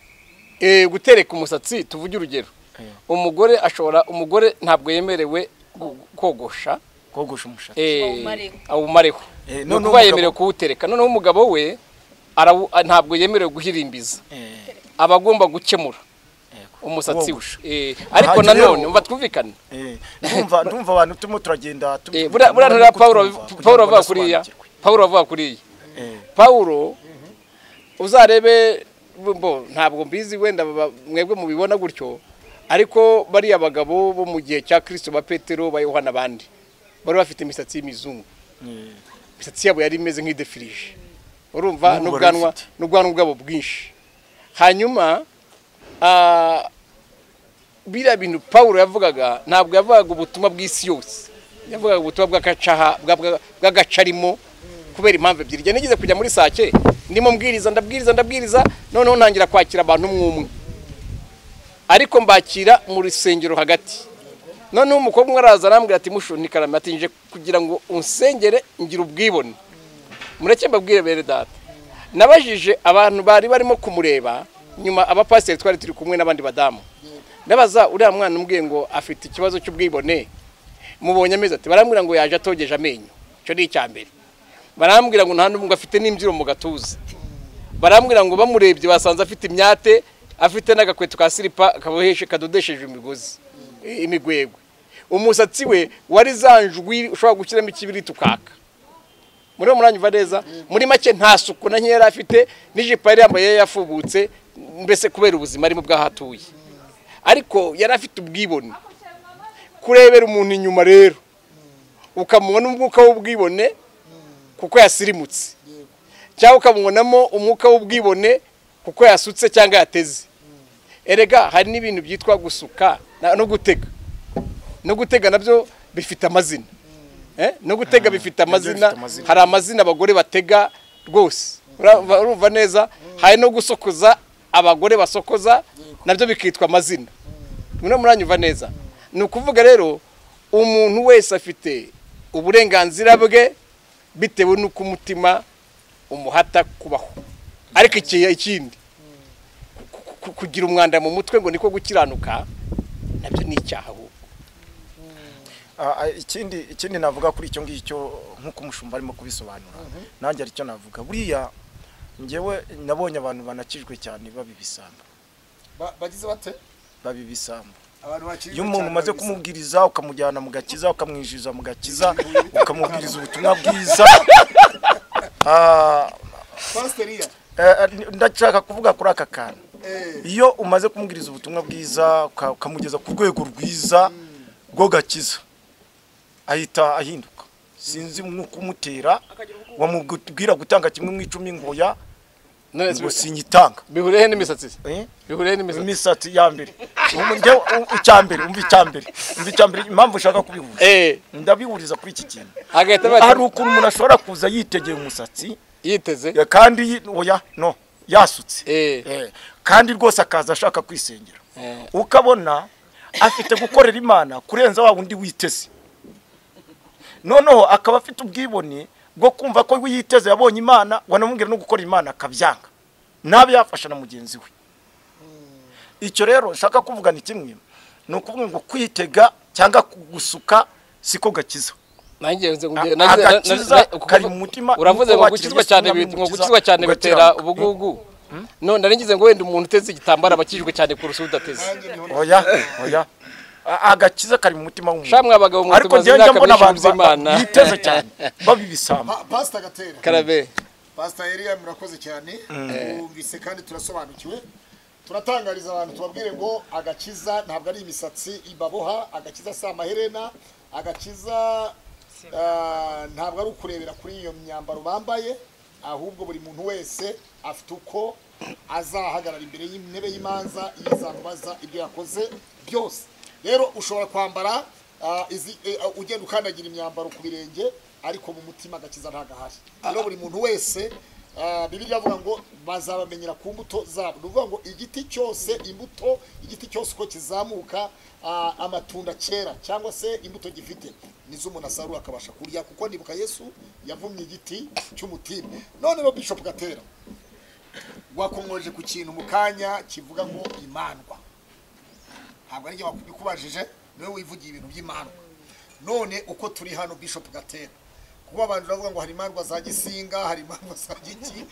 Eh, gutereka umusatsi tuvuge urugero umugore ashobora umugore ntabwo yemerewe gu- kogosha kogosha umushatsi eh, Awumareho. awumareho Eh, ni noneho ukuba yemerewe umugabo- kuwutereka noneho umugabo we arawu- a- ntabwo yemerewe guhirimbiza Eh, aba agomba gukemura yego. umusatsi we Kogosha. Eh, ariko Aha, njyewe nanone ubu- umva twumvikane Eh, ndumva ndumva abantu turimo turagenda Eh, buriya buriya nturiya pawulo pawulo avuga kuriya pawulo avuga kuriya pawulo uzarebe bo ntabwo mbizi wenda baba- mwebwe mubibona gutyo ariko bariya bagabo bo mu gihe cya kirisito ba petero ba yohana abandi bari bafite imisatsi y'imizungu imisatsi yabo yari imeze nk'idefirije urumva N'ubu n'ubwanwa barabifite. n'ubwanwa bwabo bwinshi hanyuma ah, biriya bintu pawulo yavugaga ntabwo yavugaga ubutumwa bw'isi yose yavugaga ubutumwa bw'agacaha bwa- bwa- bw'agace arimo kubera impamvu ebyiri igihe nigeze kujya muri sake ndimo mbwiriza ndabwiriza ndabwiriza noneho ntangira kwakira abantu umwe umwe ariko mbakira mu rusengero hagati noneho umukobwa umwe araza arambwira ati mushu ni karame ati nje kugira ngo unsengere ngira ubwibone mureke mbabwire bene data nabajije abantu bari barimo kumureba nyuma abapasiteri twari turi kumwe n'abandi badamu ndabaza uriya mwana umbwiye ngo afite ikibazo cy'ubwibone mubonye amezi ati barambwira ngo yaje atogeje amenyo icyo ni icya mbere barambwira ngo nta n'umwe ngo afite n'imbyiro mu gatuza barambwira ngo bamurebye basanze afite imyate afite n'agakweto ka siripa kaboheshe kadodesheje imigozi i- imigwegwe umusatsi we wari za njwi ushobora gushyiramo ikibiriti ukaka muri uwo mwanya uva neza muri make nta suku na nkeya yari afite n'ijipo yari yambaye yari yafubutse mbese kubera ubuzima arimo bw'aho atuye ariko yari afite ubwibone kurebera umuntu inyuma rero ukamuha n'umwuka w'ubwibone kuko yasirimutse cyangwa ukamubonamo umwuka w'ubwibone kuko yasutse cyangwa yateze erega hari n'ibintu byitwa gusuka na- no gutega no gutega nabyo bifite amazina Eh, no gutega bifite amazina bifite amazina. hari amazina abagore batega rwose Urumva- urumva neza hari no gusokoza abagore basokoza nabyo bikitwa amazina murimo muranyumva neza ni ukuvuga rero umuntu wese afite uburenganzira bwe bitewe n'uko umutima umuhata kubaho ariko iki- ikindi ku- ku- kugira umwanda mu mutwe ngo niko gukiranuka nabyo ni icyaha ahubwo Ah, ah, ikindi ikindi navuga kuri icyo ngicyo nk'uko umushumba arimo kubisobanura nanjye aricyo navuga buriya ngewe nabonye abantu banakijwe cyane babibisamba Ba- bagize bate babibisamba abantu bakiri iyo umuntu umaze kumubwiriza ukamujyana mu gakiza ukamwinjiza mu gakiza ukamubwiriza ubutumwa bwiza ah, pasteriya eh, eh, ndashaka kuvuga kuri aka kantu eh iyo umaze kumubwiriza ubutumwa bwiza uka- ukamugeza ku rwego rwiza rwo gakiza ahita ahinduka sinzi umwuka umutera wamubwira gutanga kimwe mu icumi ngoya None ngo se sinyitanga bihuriyehe n'imisatsi Eh? bihuriyehe n'imisatsi imisatsi ya mbere Ubu njyewe, u- icya mbere umva icya mbere umva icya mbere impamvu ushaka kubihuza eh ndabihuriza kuri iki kintu agahita hari bahita ukuntu umuntu ashobora kuza yitegeye umusatsi yiteze ya- kandi yi- oya no yasutse Eh. Eh, kandi rwose akaza ashaka kwisengera Eh. ukabona afite gukorera imana kurenza wa wundi witeze noneho akaba afite ubwibone bwo kumva ko yiteze yabonye imana wanamubwira no gukora imana akabyanga nabe yafasha na mugenzi we icyo rero nshaka kuvuga ni kimwe ni ukuvuga ngo kwitega cyangwa gusuka siko gakiza nanjye nze A- ngubye- nanjye- agakiza na- na- kari ukuva- mu mutima, uravuze nuko ngo wakiriye gukizwa Yesu cyane n'umukiza, bi- ngo gukizwa cyane bitera ugakiranuka. ubugugu none nari ngize ngo wenda umuntu uteze igitambaro aba akijijwe cyane kurusha udateze oya oya A- agakiza kari mu mutima w'umuntu shamwe abagabo mwe ariko tumaze njyewe imyaka mbona myinshi abantu ba- by'imana ba- biteze cyane babi ibisamba Pa- pasita gatera karabe pasita eriya murakoze cyane mwumvise kandi turasobanukiwe turatangariza abantu tubabwire ngo agakiza ntabwo ari imisatsi ibaboha agakiza si amaherena agakiza ah, ntabwo ari ukurebera kuri iyo myambaro bambaye ahubwo buri muntu wese afite uko azahagarara imbere y'intebe y'imanza yizamubaza ibyo yakoze byose rero ushobora kwambara ah, izi- eh, ah, ugenda ukandagira imyambaro ku birenge ariko mu mutima agakiza ntagahari rero buri muntu wese Ah, bibiliya avuga ngo bazabamenyera ku mbuto zabo ni ukuvuga ngo igiti cyose imbuto igiti cyose uko kizamuka ah, amatunda cyera cyangwa se imbuto gifite nizo umuntu asarura akabasha kurya kuko nibuka yesu yavumye igiti cy'umutini none rero bishop gatera wakongoje ku kintu mu kanya kivuga ngo imandwa ntabwo ari njye wakubikubajije niwe wivugiye ibintu by'imandwa none uko turi hano bishop gatera kuba abantu bavuga ngo hari imandwa za gisinga hari imandwa za giki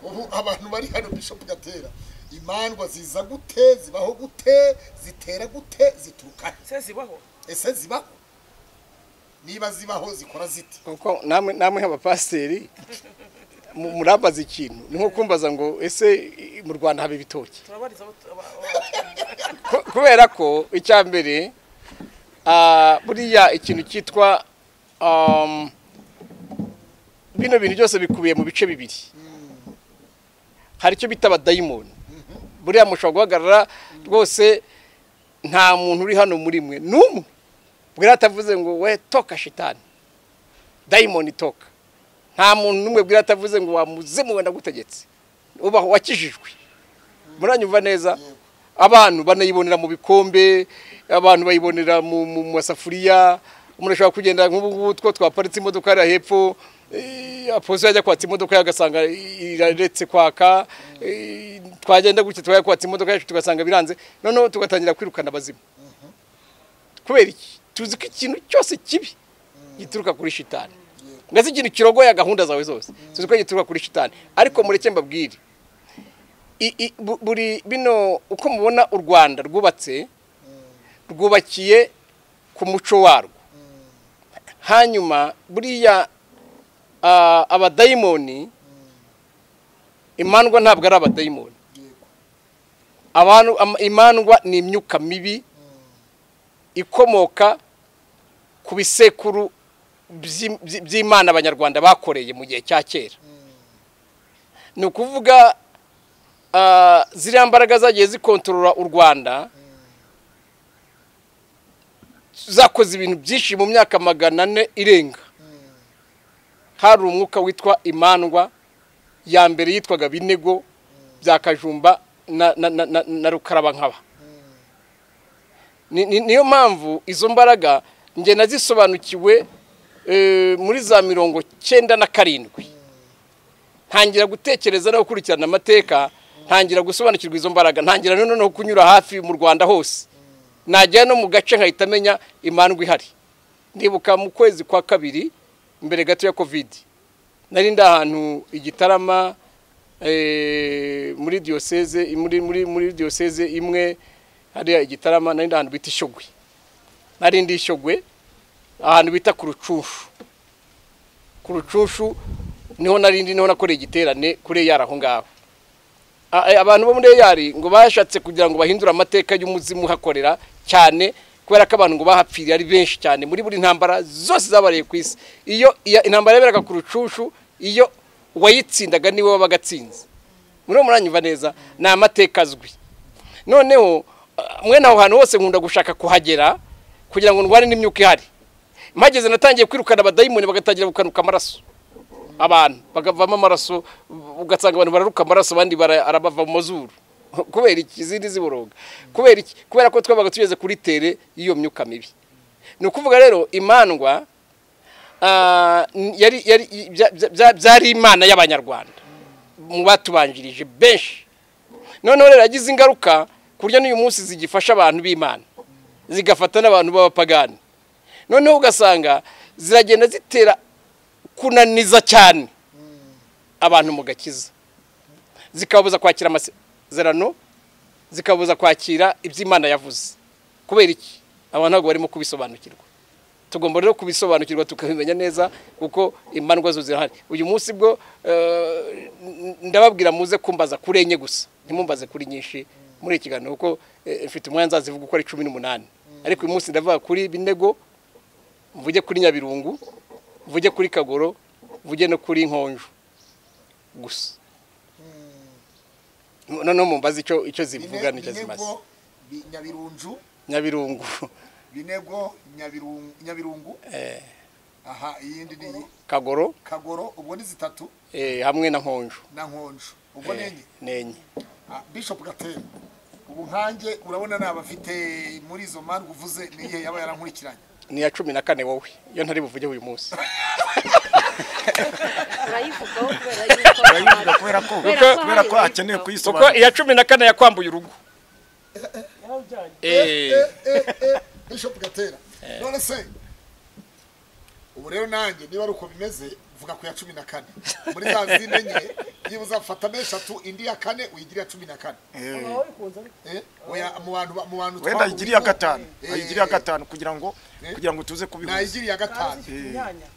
ubu abantu bari hano bishop gatera imandwa ziza gute zibaho gute zitera gute zituruka he? se zibaho ese zibaho niba zibaho zikora zite kuko namwe namwe nk'abapasiteri mu- murambaza ikintu ni nko kumbaza ngo ese i- mu rwanda haba ibitoki turabariza abo- aba- aba- Ku- kubera ko icya mbere ah, buriya ikintu cyitwa um, bino bintu byose bikubiye mu bice bibiri hari icyo bita abadayimoni buriya mushobora guhagarara rwose nta muntu uri hano muri mwe n'umwe bwira atavuze ngo we toka shitani dayimoni toka nta muntu n'umwe bwira atavuze ngo wamuzimu we ndagutegetse ubaho wakijijwe muranyumva neza abantu banayibonera mu bikombe abantu bayibonera mu mu- mu masafuriya umuntu ashobora kugenda nk'ubu ngubu two twaparitse imodoka hariya hepfo eh, aposo yajya kwatsa imodoka ye agasanga iraretse kwaka eh, twagenda gutya twajya kwatsa imodoka yacu tugasanga biranze noneho tugatangira kwirukana abazimu kubera iki tuzi ko ikintu cyose kibi gituruka kuri shitani ndetse ikintu kirogoya gahunda zawe zose tuzi ko gituruka kuri shitani ariko mureke mbabwire i- i- bu- buri bino uko mubona u rwanda rwubatse rwubakiye ku muco warwo hanyuma buriya ah, abadayimoni imandwa ntabwo ari abadayimoni abantu ama- imandwa ni imyuka mibi ikomoka ku bisekuru by'im- by- by'imana abanyarwanda bakoreye mu gihe cya kera ni ukuvuga ah, ziriya mbaraga zagiye zikontorora u rwanda zakoze ibintu byinshi mu myaka magana ane irenga hari umwuka witwa imandwa ya mbere yitwaga binego bya kajumba na, na, na, na, na rukarabankaba Ni- ni- niyo mpamvu izo mbaraga njye nazisobanukiwe eh, muri za mirongo cyenda na karindwi ntangira gutekereza no gukurikirana amateka ntangira gusobanukirwa izo mbaraga ntangira noneho no kunyura hafi mu rwanda hose najya no mu gace nkahita amenya imandwa ihari ndibuka mu kwezi kwa kabiri mbere gato ya kovidi nari ndi ahantu igitarama eh, muri diyoseze muri muri muri diyoseze imwe hariya igitarama nari ndi ahantu bita ishogwe nari ndi ishogwe ahantu bita ku rucunshu ku rucunshu niho narindi niho nakoreye igiterane kuri eyari aho ngaho A- a- abantu bo muri eyari ngo bashatse kugira ngo bahindure amateka y'umuzimu hakorera cyane kubera ko abantu ngo bahapfiriye ari benshi cyane muri buri ntambara zose zabareye ku isi iyo iya- intambara yaberaga ku rucunshu iyo uwayitsindaga niwe wabaga atsinze muri uwo muranyumva neza ni amateka azwi noneho ah, mwene aho hantu hose nkunda gushaka kuhagera kugira ngo ndwane n'imyuka ihari mpageze natangiye kwirukana abadayimoni bagatangira gukanuka amaraso abantu bakavamo amaraso ugasanga abantu bararuka amaraso abandi bara- arabava mu mazuru kubera iki izindi ziboroga kubera iki kubera ko twabaga tugeze kuri tere y'iyo myuka mibi ni ukuvuga rero imandwa ah, n- yari yari bya- bya- bya- byari imana y'abanyarwanda mu batubanjirije benshi noneho rero yagize ingaruka ku buryo n'uyu munsi zigifasha abantu b'imana zigafata n'abantu b'abapagani noneho ugasanga ziragenda zitera kunaniza cyane abantu mu gakiza zikababuza kwakira amasezerano zikababuza kwakira ibyo imana yavuze kubera iki abantu ntabwo barimo kubisobanukirwa tugomba rero kubisobanukirwa tukabimenya neza kuko imandwa zo zirahari uyu munsi bwo eh, n- ndababwira muze kumbaza kuri enye gusa ntimumbaze kuri nyinshi muri iki kiganiro kuko eh, mfite umwanya nzazivuga uko ari cumi n'umunani ariko uyu munsi ndavuga kuri binego mvuge kuri nyabirungu mvuge kuri kagoro mvuge no kuri nkonjo gusa noneho mumbaze icyo icyo zivuga n'icyo zimaze binego bi- nyabirunju nyabirungu binego Nyabirungu- nyabirungu eh, aha iyindi ni iyi kagoro kagoro ubwo ni zitatu eh, hamwe na nkonjo na nkonjo ubwo ni Eh, enye ni enye Ah, bishop gatera ubu nkanjye urabona ni abafite muri izo mpamvu uvuze n'igihe yaba yarankurikiranye ni iya cumi na kane wowe iyo ntari buvuge uyu munsi urayivugaho kubera yuko Urayivuga kubera ko Kubera ko kubera ko hari hakenewe uwiyitaho. kuko kuyisobanura iya cumi na kane yakwambuye urugo yarawujyanye Eh, bishop gatera none se ubu rero nanjye niba ari uko bimeze vuga ku ya cumi na kane muri za zindi enye niba fatamo eshatu indi ya kane uyigire iya cumi na kane Eh, nawe wikunze ariko Eh, oya, mu bantu ba- mu bantu wenda twahuye, ayigiriye gatanu Eh. ayigiriye gatanu kugira ngo Eh. kugira ngo tuze kubihuza nayigiriye ya gatanu zifite imyanya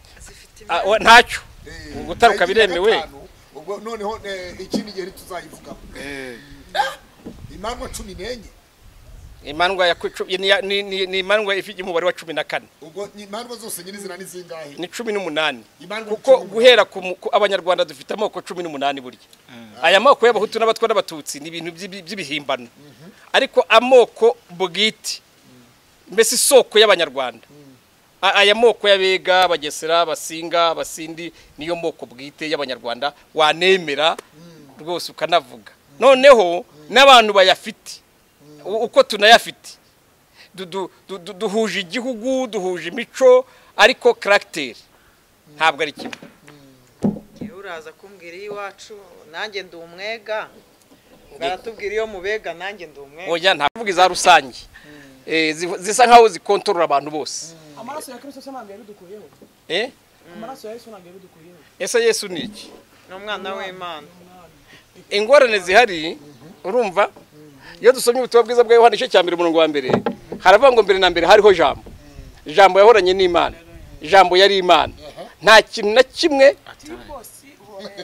ah, wa- ntacyo Eh, gutaruka nayigiriye ya biremewe. gatanu. ubwo noneho eh, ikindi gihe tuzayivugaho Eh, imandwa cumi n'enye imandwa ya ku- cu- ni iya- ni- ni- ni imandwa ifite umubare wa cumi na kane ubwo ni imandwa zose nyirizina ni zingahe ni cumi n'umunani Imandwa kuko cumi n'umunani. guhera ku mu- ku abanyarwanda dufite amoko cumi n'umunani burya aya moko y'abahutu n'abatwa n'abatutsi ni ibintu by'ibi- by'ibihimbano ariko amoko bwite mbese isoko y'abanyarwanda A- aya moko y'abega abagesera abasinga abasindi niyo moko bwite y'abanyarwanda wanemera rwose ukanavuga noneho n'abantu bayafite u- uko tunayafite Du- du- du- du- duhuje igihugu duhuje imico ariko karagiteri ntabwo ari kimwe Njyewe uraza kumbwira iy'iwacu nanjye ndi umwega baratubwira iyo mubega nanjye ndi umwega oya ntavuga iza rusange Eh, ziv- zisa nkaho zikontorora abantu bose amaraso ya kirisito se ntabwo yabidukuyeho Eh, amaraso ya yesu ntabwo yabidukuyeho ese yesu ni iki ni umwana w'imana ingorane zihari urumva iyo dusomye ubutumwa bwiza bwa yohani igice cya mbere umurongo wa mbere haravuga ngo mbere na mbere hariho jambo jambo yahoranye n'imana jambo yari imana nta kintu na kimwe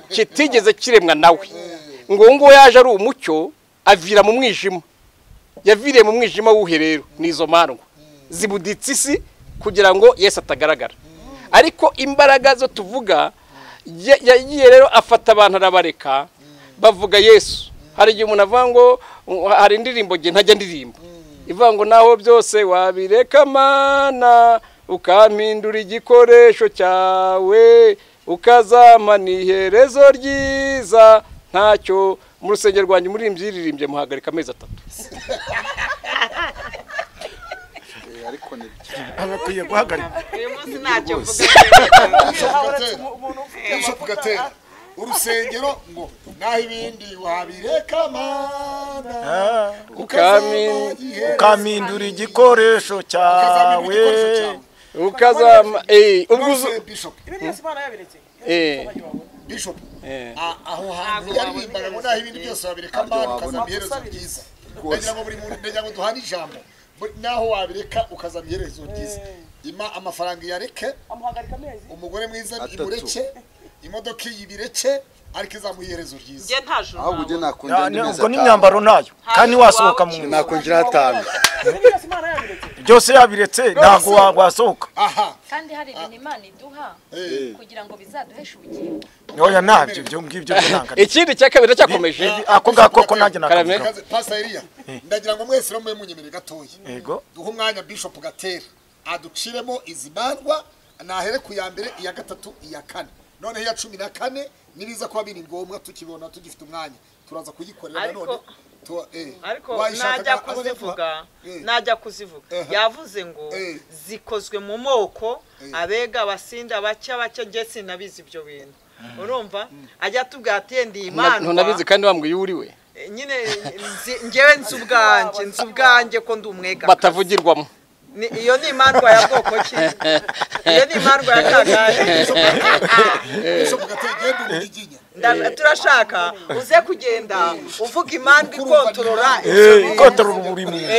kitigeze kiremwa nawe ngo uwo nguwo yaje ari umucyo avira mu mwijima yaviriye mu mwijima w'uhe rero ni izo mandwa zibuditse isi kugira ngo yesu atagaragara ariko imbaraga zo tuvuga ya- yagiye rero afata abantu arabareka bavuga yesu hari igihe umuntu avuga ngo "Uh, hari indirimbo nge ntajya ndirimba ivuga ngo naho byose wabireka mana ukampindura igikoresho cyawe ukazampa n'iherezo ryiza ntacyo mu rusengero rwanjye muririmbyi yiririmbye muhagarika amezi atatu agakwiye guhagarika uyu munsi ntacyo mvuga umuntu ufite bishop gatera urusengero ngo naho ibindi wabireka mana Ah, Ukami- ukampindura igikoresho cyawe ukazama eh, ubwo uzu ubwo bishop ibi byose imana yabiretse eh, bishop eh. a- aho hantu Ntabwo yaririmbaga ngo naho ibindi byose wabireka mana ukazama iherezo Makusabiriza. ryiza ndagira ngo buri muntu ndagira ngo duhane ijambo Bu- naho wabireka ukazama iherezo ryiza ima amafaranga iyareke amuhagarika amezi umugore mwiza imureke imodoka iyi ibireke ariko izamuha iherezo ryiza njye nta juru ahubwo ujye nakongera Ah, indi ni- mezi ubwo atanu n'imyambaro nayo kandi wasohoka mu nzu nakongera atanu ibi byose imana yabiretse byose yabiretse ntabwo wa- wasohoka aha kandi hari ibintu imana iduha Eh. kugira ngo bizaduheshe ubugingo ntoya ntabyo ibyo ngibyo ntabwo ari- ikindi cya kabiri cyakomeje ako ngako ko nanjye nakavuga Kaze- Pastor Elia ndagira ngo mwese muye munyemerere gatoya yego duhe umwanya Bishop Gatera aduciremo izi bandwa nahere ku ya mbere iya gatatu iya kane noneho iya cumi na kane nibiza kuba biri ngombwa tukibona tugifite umwanya turaza kuyikorera Ariko- nanone Tu- eh, ariko wayishaka najya aho yavuga- kuzivuga Eh, najya kuzivuga Ehe. yavuze ngo Eh. zikozwe mu moko Eh. abega abasinda bake bake njye sinabizi ibyo bintu urumva ajya atubwira ati "Ye, ndi imana ntunabizi kandi wambwiye uwo uri we nyine nzi- njyewe nzi ubwanjye nzi ubwanjye ko ndi umwega batavugirwamo Ni- iyo ni imandwa ya bwoko ki iyo ni imandwa ya kagare Bishop Gatera genda umugiginya turashaka uze kugenda uvuga impamvu ikontorora kotora buri muntu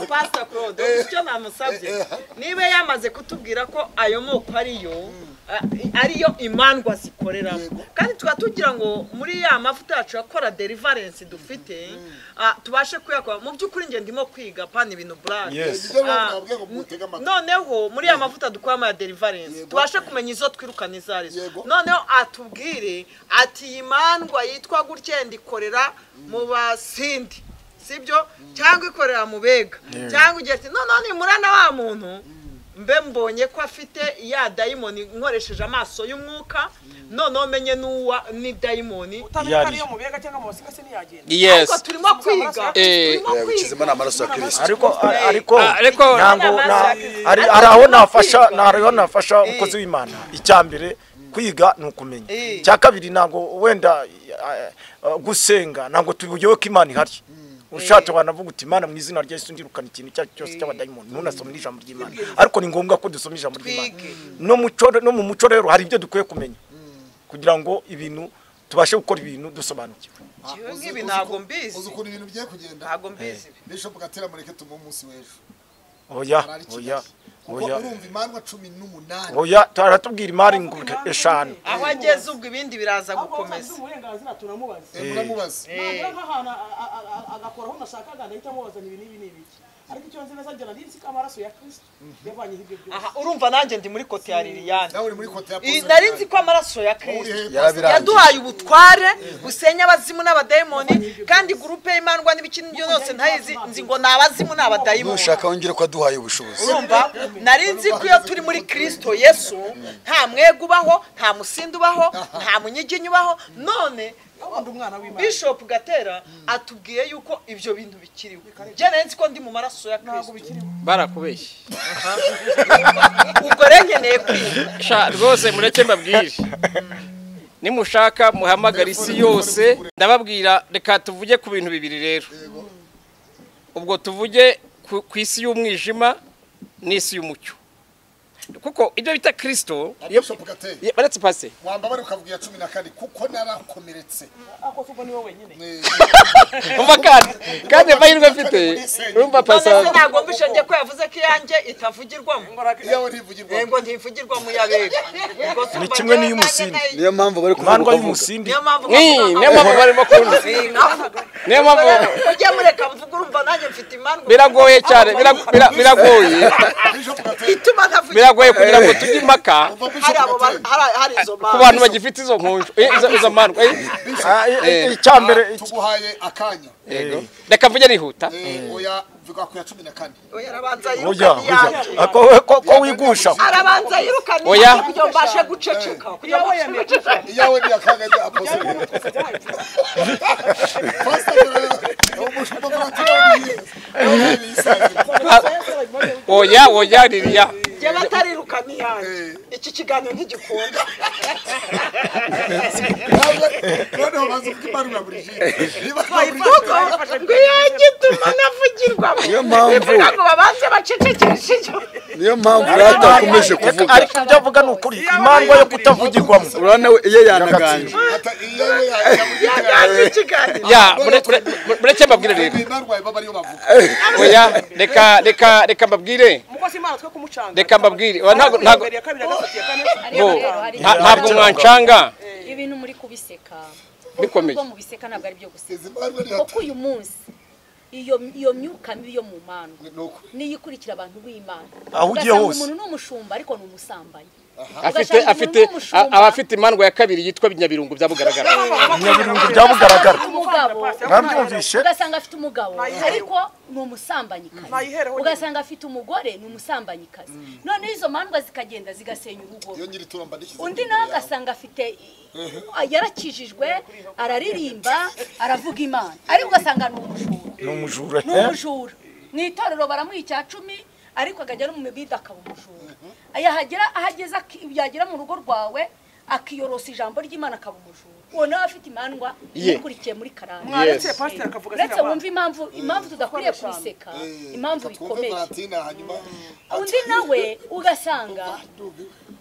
pasita claude icyo namusabye niba yamaze kutubwira ko ayo moko ariyo a- ariyo imandwa zikoreramo kandi tuba tugira ngo muri ya mavuta yacu akora derivarensi dufite ah, tubashe kuyakora mu by'ukuri njye ndimo kwiga pana ibintu burake Yes. Ibyo Ah, nababwiye ngo mutege amatwi. noneho muri ya mavuta dukoramo ya derivarensi Yego. tubashe kumenya izo twirukana izo ari zo Yego. noneho atubwire ati iyi mandwa yitwa gutya ndikorera mu basindi sibyo cyangwa ikorera mu bega cyangwa igihe ati noneho nimurana wa muntu mbe mbonye ko afite ya dayimoni nkoresheje amaso y'umwuka noneho menye n'uwa ni dayimoni utamenya ko ariyo mu biyaga cyangwa mu basika se ntiyagenda yes ariko turimo kwiga Eh, turimo kizima kwiga ni amaraso ya kirisito ariko ariko Ah, ariko ntabwo na- ari ari aho nafasha ni aho nafasha umukozi w'imana icya mbere kwiga ni ukumenya icya kabiri ntabwo wenda eh, eh, gusenga ntabwo tuyoboye ko imana ihari ushatse wanavuga uti imana mu izina rya yesu ndirukana ikintu icyo ari cyo cyose cy'abadayimoni ntunasome n'ijambo ry'imana ariko ni ngombwa ko dusoma ijambo ry'imana Twige. no mu cyo- no mu muco rero hari ibyo dukwiye kumenya kugira ngo ibintu tubashe gukora ibintu dusobanukiwe Jewe Uzi- nk'ibi uzi ntabwo uko- mbizi. uzi ukuntu ibintu bigiye kugenda ntabwo mbizi bishop gatera mureke tumuhe umunsi w'ejo oya Arari oya Kigali. kuko oya urumva imandwa cumi n'umunani oya taratubwira imari ngo eshanu aho ageze ubwo ibindi biraza ahubwo gukomeza nsanze uburenganzira turamubaza Eh, muramubaza nagera nk'ahantu a- a- a- a- agakora aho nashakaga ndahita amubazanya ibi n'ibi n'ibiki ariko icyo nzi neza njyana n'isi k'amaraso ya kirisito yavanyeho ibyo byose aha urumva nanjye ndi muri kote ya liliyani nawe uri muri kote ya Iyi Pozo nari nzi Minani. ko amaraso ya Wowe kirisito urihe pastor? yaduhaye ubutware busenya abazimu n'abadayimoni kandi gurupe y'imandwa n'ibikini byo yose ntayizi nzi ngo ni abazimu n'abadayimoni nushaka wongere ko waduhaye ubushobozi urumva nari nzi ko iyo turi muri kirisito yesu nta mwega ubaho nta musindi ubaho nta munyiginya ubaho none ubundi umwana w'imana bishop gatera atubwiye yuko ibyo bintu bikiriho njye nari nzi ko ndi mu maraso ya ntabwo kirisito bikiriho barakubeshye ubwo rero nkeneye kwiga Sha, rwose mureke mbabwire nimushaka muhamagara isi yose ndababwira reka tuvuge ku bintu bibiri rero ubwo tuvuge ku ku isi y'umwijima n'isi y'umucyo kuko ibyo bita kirisito iyo- Bishop Gatera. iyo- baretse pase wambabare ukavuga cumi na kane kuko narakomeretse ako se ubwo ni wowe wenyine umva kandi kandi amahirwe afite urumva pase none se ntabwo mbishe njye ko yavuze ko iyanjye itavugirwamo iyo we ntivugirwa ngo ntivugirwamo iyabega Ubwo se Ni umva njyewe kimwe n'iy'umusindi. nanjye nayo- niyo mpamvu bari imandwa kuvuga uko avuga y'umusindi niyo mpamvu Ni- niyo mpamvu barimo kundi niyo mpamvu ujye mureka mvuga urumva nanjye mfite imandwa biragoye cyane bira- bira- biragoye Bishop Gatera. ituma ntavugira biragoye kugira ngo tujye impaka Umva Bishop hari abo ba- Gatera. hari hari izo ku mpamvu bantu bagifite izo nkunju eh, izo- izo mandwa eh. Ah, i- i- Eh. icyambere Ah, tuguhaye akanya Yego. reka mvuge nihuta Eh, oya vuga ku ya cumi na kane oya arabanza oya yirukana oya iyanjye Ah, ko we- ko- ko wigusha arabanza yirukana Oya. iyanjye kugira ngo mbashe guceceka kugira ngo mbashe guceceka iyo we niyakanga rya apoze oya oya ririya njye batarirukana iyanjye iki kiganiro ntigikunda bayivuga ngo iyanjye ituma navugirwamo Niyo mpamvu- Bivuga ngo babanze bacecekeshe icyo niyo mpamvu yatakomeje kuvuga ariko ibyo avuga ni ukuri imandwa yo kutavugirwamo urabona we iyo yanaganje yaganje ikiganiro ya mure- mure- mure- mureke mbabwire rero oya reka reka reka mbabwire umukozi imana twe kumucanga Reka mbabwire, oya, ntabwo- ntabwo- ya kabiri ya gatatu ya kane bo ariko rero hari nta- ntabwo mwancanga ibintu muri kubiseka Bikomeye. ubwo mubiseka ntabwo ari byo guseka kuko uyu munsi iyo iyo myuka mibi yo mu mandwa niyo ikurikira abantu b'imana Aho ugiye Ugasanga hose. umuntu ni umushumba ariko ni umusambanyi afite Ugasanga afite umuntu n'umushumba- aba afite imandwa ya kabiri yitwa binyabirungu byabugaragara nyabirungu byabugaragara umugabo mwabyumvishe ugasanga afite umugabo ariko ni umusambanyikazi Nayihereho nyine. ugasanga afite umugore ni umusambanyikazi noneho izo mandwa zikagenda zigasenya urugo rwe. undi nawe agasanga afite yarakijijwe araririmba aravuga imana ariko ugasanga ni umujura ni umujura ni umujura mu itorero baramuha icya cumi ariko akajya no mu mibida akaba umujura yahagera ahageze aki- yagera mu rugo rwawe akiyorosa ijambo ry'imana akaba umujura uwo nawe afite imandwa Ye. ikurikiye muri karande mwaretse pasiteri akavuga uretse ziriya wumva impamvu impamvu tudakwiriye kubiseka impamvu bikomeye undi nawe ugasanga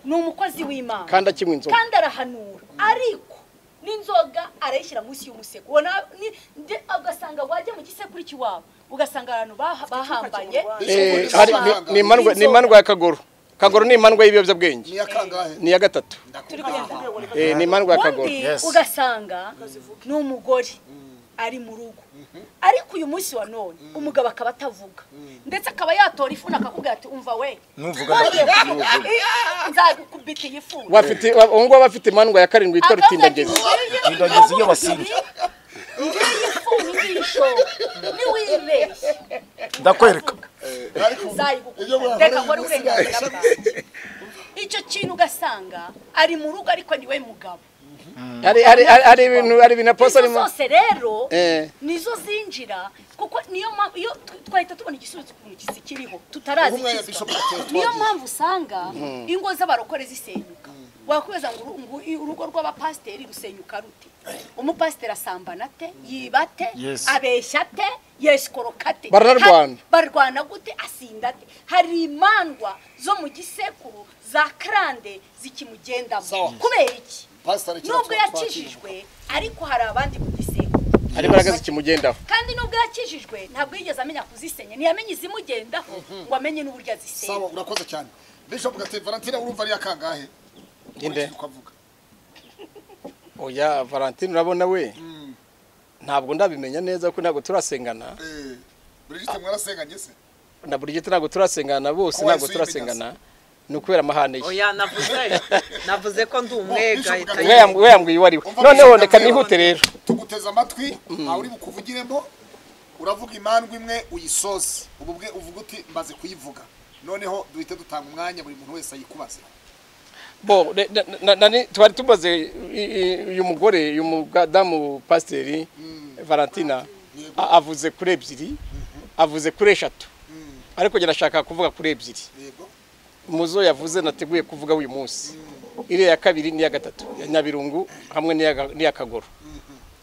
ni umukozi w'imana kandi akimwe inzoga kandi arahanura ariko n'inzoga arayishyira munsi y'umusego ubona ni- nde- ugasanga wajya mu gisekuru cy'iwabo ugasanga abantu baha- bahambanye Eh, hari- ni- ni imandwa- ni imandwa ya kagoro kagoro ni imandwa y'ibiyobyabwenge niya kangahe ni iya gatatu turi kwenda Eh, ni imandwa ya kagoro undi Yes. ugasanga ni umugore ari mu rugo ariko uyu munsi wa none umugabo akaba atavuga ndetse akaba yatora ifuni akakubwira ati umva we Nuvuga nongeye kuvuga, eh, nzagukubita iyi funi bafite ubu ngubu abafite imandwa ya karindwi yitwa rutindagezi Rutindagezi iyo basinze. ngiyi funi ngisho niwibeshye ndakwereka nzayigukubita reka nkore uburenganzira bwanjye icyo kintu ugasanga ari mu rugo ariko ni we mugabo hari hari hari hari ibintu hari ibintu aposa izo arimo zose rero Eh. nizo zinjira kuko niyo mpamvu iyo tu- twahita tubona igisubizo ukuntu kisi kiriho tutarazi Ubumwe ya ikizwa Bishop Gatete niyo wagiye. mpamvu usanga ingo z'abarokore zisenyuka wakwibaza ngo uru- ngo i- urugo rw'abapasiteri rusenyuka rute umupasiteri asambana ate yiba ate Yes. abeshya ate yesikoroka ate Baranarwana. Ha- barwana gute asinda ate hari imandwa zo mu gisekuru za karande Sawa. zikimugendamo kubera iki Pastor Richard nubwo Twatwatira. yakijijwe ariko hari abandi ku gisenge hari imbaraga zikimugendaho kandi nubwo yakijijwe ntabwo yigeze amenya kuzisenya ntiyamenye izimugendaho ngo amenye n'uburyo azisenya sawa urakoze cyane bishop gatete valentina urumva niya kangahe Inde. Nkurikije uko avuga. oya valentine urabona we ntabwo ndabimenya neza kuko ntabwo turasengana Eh, Brigitte mwarasenganye se na buri gihe ntabwo turasengana bose Ko wahise ntabwo turasengana ni ukubera amahane ye oya navuze navuze ko ndi umwega Bishop ahita Gatete. we yam- we yambwiye uwo ari we Umva noneho Bishop reka Gatete. nihute rero tuguteze amatwi aho uri bukuvugiremo uravuga imandwa imwe uyisoze ubu bwe uvuga uti mbaze kuyivuga noneho duhite dutanga umwanya buri muntu wese ayikubaze bo re- na- na- na- ni- twari tumaze i- i- uyu mugore uyu mugadamu pasiteri valentina a- avuze kuri ebyiri avuze kuri eshatu ariko njye nashaka kuvuga kuri ebyiri yego muzo yavuze nateguye kuvuga uyu munsi iriya ya kabiri n'iya gatatu ya nyabirungu hamwe n'iya Ga- n'iya kagoro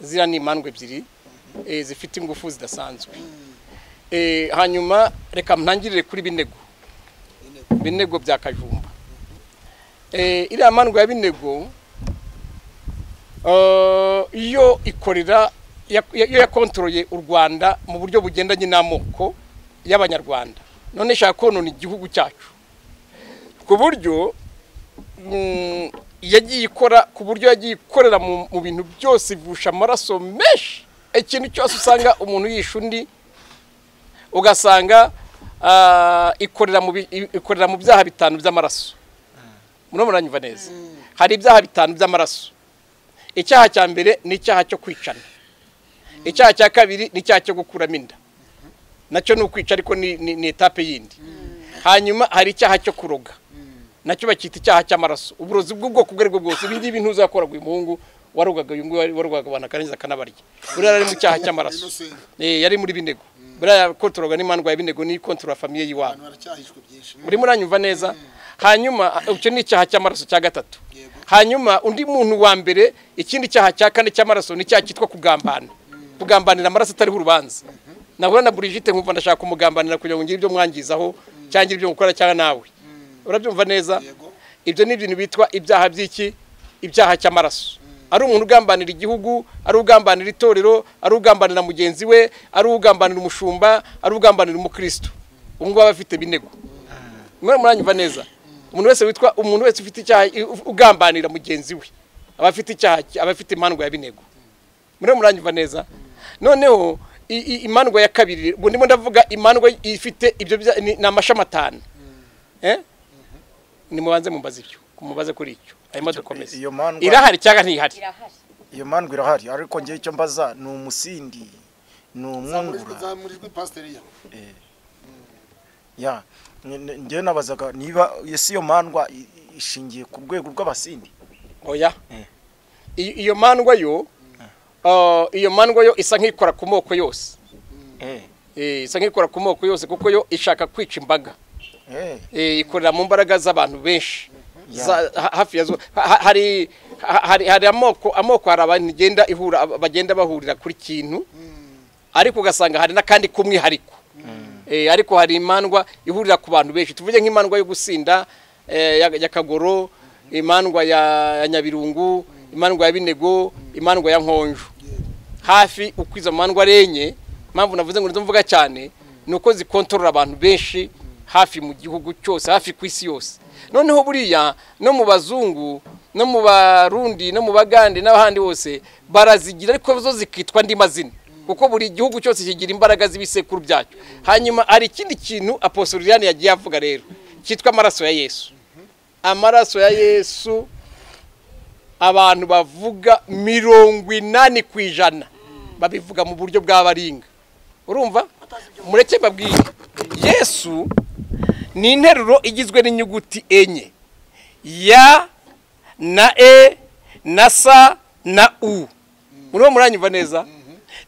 ziriya ni imandwa ebyiri eh, zifite ingufu zidasanzwe Eh, hanyuma reka ntangirire kuri binego binego bya kajumba Eh, iriya mandwa ya binego eh, iyo ikorera ya- ya- iyo yakontoroye u rwanda mu buryo bugendanye n'amoko y'abanyarwanda none ishaka konona igihugu cyacu ku buryo mm, yagiye ikora ku buryo yagiye ikorera mu mu bintu byose ivusha amaraso menshi ikintu cyose usanga umuntu yishe undi ugasanga ah, ikorera mu bi- i- ikorera mu byaha bitanu by'amaraso murimo muranyumva neza hari ibyaha bitanu by'amaraso icyaha cya mbere ni icyaha cyo kwicana icyaha cya kabiri ni icyaha cyo gukuramo inda nacyo ni ukwica ariko ni ni- ni etape yindi hanyuma hari icyaha cyo kuroga nacyo bacyita icyaha cy'amaraso uburozi bw'ubwoko ubwo ari bwo bwose ibi ngibi ntuzakoraga uyu muhungu warogaga uyu nguyu warogaga abantu akarangiza akanabarya buriya yari mu cyaha cy'amaraso Innocent. Eh, yari muri binego buriya kontoroga n'imandwa ya binego niyo kontorora famiye y'iwabo abantu baracyahishwe byinshi muri muranyumva neza hanyuma ah, icyo ni icyaha cy'amaraso cya gatatu Yego. hanyuma undi muntu wa mbere ikindi cyaha cya kane cy'amaraso ni icyaha cyitwa kugambana kugambanira amaraso atariho urubanza nahura na Brigitte nkumva ndashaka kumugambanira kugira ngo ngire ibyo mwangizaho cyangwa ngire ibyo mukora cyangwa nawe urabyumva neza Yego. ibyo ni ibintu bitwa ibyaha by'iki ibyaha cy'amaraso ari umuntu ugambanira igihugu ari ugambanira itorero ari ugambanira mugenzi we ari ugambanira umushumba ari ugambanira umukristo ubu ngubu aba afite binego mwe muranyumva neza umuntu wese witwa umuntu wese ufite icyaha ugambanira mugenzi we aba afite icyaha aba afite imandwa ya binego mwe muranyumva neza noneho i- i- imandwa ya kabiri ubu ndimo ndavuga imandwa ifite ibyo bya- ni ni amashami atanu Eh? nimubanze mumbaze ibyo mubaze kuri icyo hanyuma dukomeze iyo mandwa- irahari cyangwa ntihari irahari iyo mandwa irahari ariko ngewe icyo mbaza ni umusindi ni umwungura zamurijwe pasiteri ya ya ni- ni- ngewe nabazaga niba ese iyo mandwa i- i- ishingiye ku rwego rw'abasindi oya Eh. I- iyo mandwa yo uh, iyo mandwa yo isa nk'ikora ku moko yose eh Eh, isa nk'ikora ku moko yose kuko yo ishaka kwica imbaga eh Eh, ikorera mu mbaraga z'abantu benshi Yeah. Za- ha- hafi ya zo ha- ha- hari ha- hari hari amoko amoko hari abantu igenda ihura aba- bagenda bahurira kuri kintu ariko ugasanga hari n'akandi k'umwihariko Eh, ariko hari imandwa ihurira ku bantu benshi tuvuge nk'imandwa yo gusinda eh, ya ya kagoro imandwa ya ya nyabirungu imandwa ya binego imandwa ya nkonjo hafi uko izo mandwa arenye impamvu navuze ngo nizo mvuga cyane ni uko zikontorora abantu benshi hafi mu gihugu cyose hafi ku isi yose noneho buriya no mu bazungu no mu barundi no mu bagande n'ahandi hose barazigira ariko zo zikitwa andi mazina kuko buri gihugu cyose kigira imbaraga z'ibisekuru byacyo hanyuma hari ikindi kintu aposoliriane yagiye avuga rero cyitwa amaraso ya yesu amaraso ya yesu abantu bavuga mirongo inani ku ijana babivuga mu buryo bw'abaringa urumva mureke mbabwire yesu ni interuro igizwe n'inyuguti enye ya na e na sa na u muriho muranyumva neza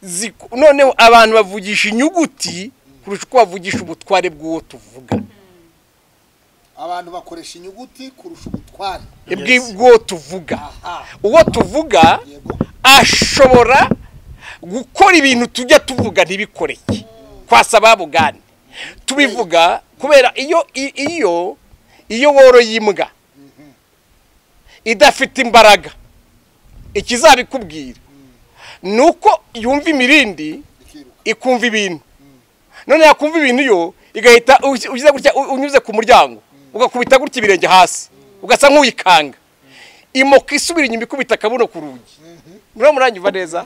Ziku- noneho abantu bavugisha inyuguti kurusha uko bavugisha ubutware bw'uwo tuvuga abantu bakoresha inyuguti kurusha ubutware Yes. bw'uwo tuvuga aha uwo tuvuga yego ashobora gukora ibintu tujya tuvuga ntibikoreke kwasa ababugane tubivuga kubera iyo i- iyo iyo woroye imbwa idafite imbaraga ikizabikubwira ni uko yumva imirindi bikiruka ikumva ibintu none yakumva ibintu yo igahita uzi- ugize gutya u- unyuze ku muryango ugakubita gutya ibirenge hasi ugasa nk'uyikanga imoka isubira inyuma ikubita akabuno ku rugi muriho muranyumva neza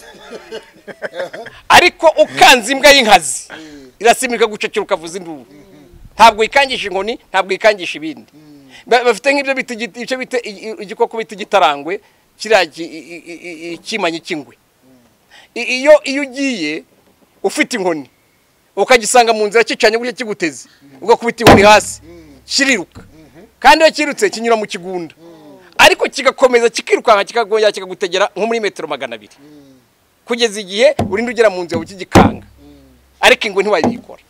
ariko ukanze imbwa y'inkazi irasimika gucecera ukavuza induru ntabwo yikangisha inkoni ntabwo yikangisha ibindi Ba- bafite nk'ibyo bita igi- icyo bita i- i- igikoko bita igitarangwe kiriya ki- i- i- i- ikimanyi cy'ingwe I- iyo iyo ugiye ufite inkoni ukagisanga mu nzira kicanye gutya kiguteze ugakubita inkoni hasi kiriruka kandi iyo kirutse kinyura mu kigunda ariko kigakomeza kikirukanka kikagongera kikagutegera nko muri metero magana abiri kugeza igihe urinda ugera mu nzira ukigikanga ariko ingwe ntiwayikora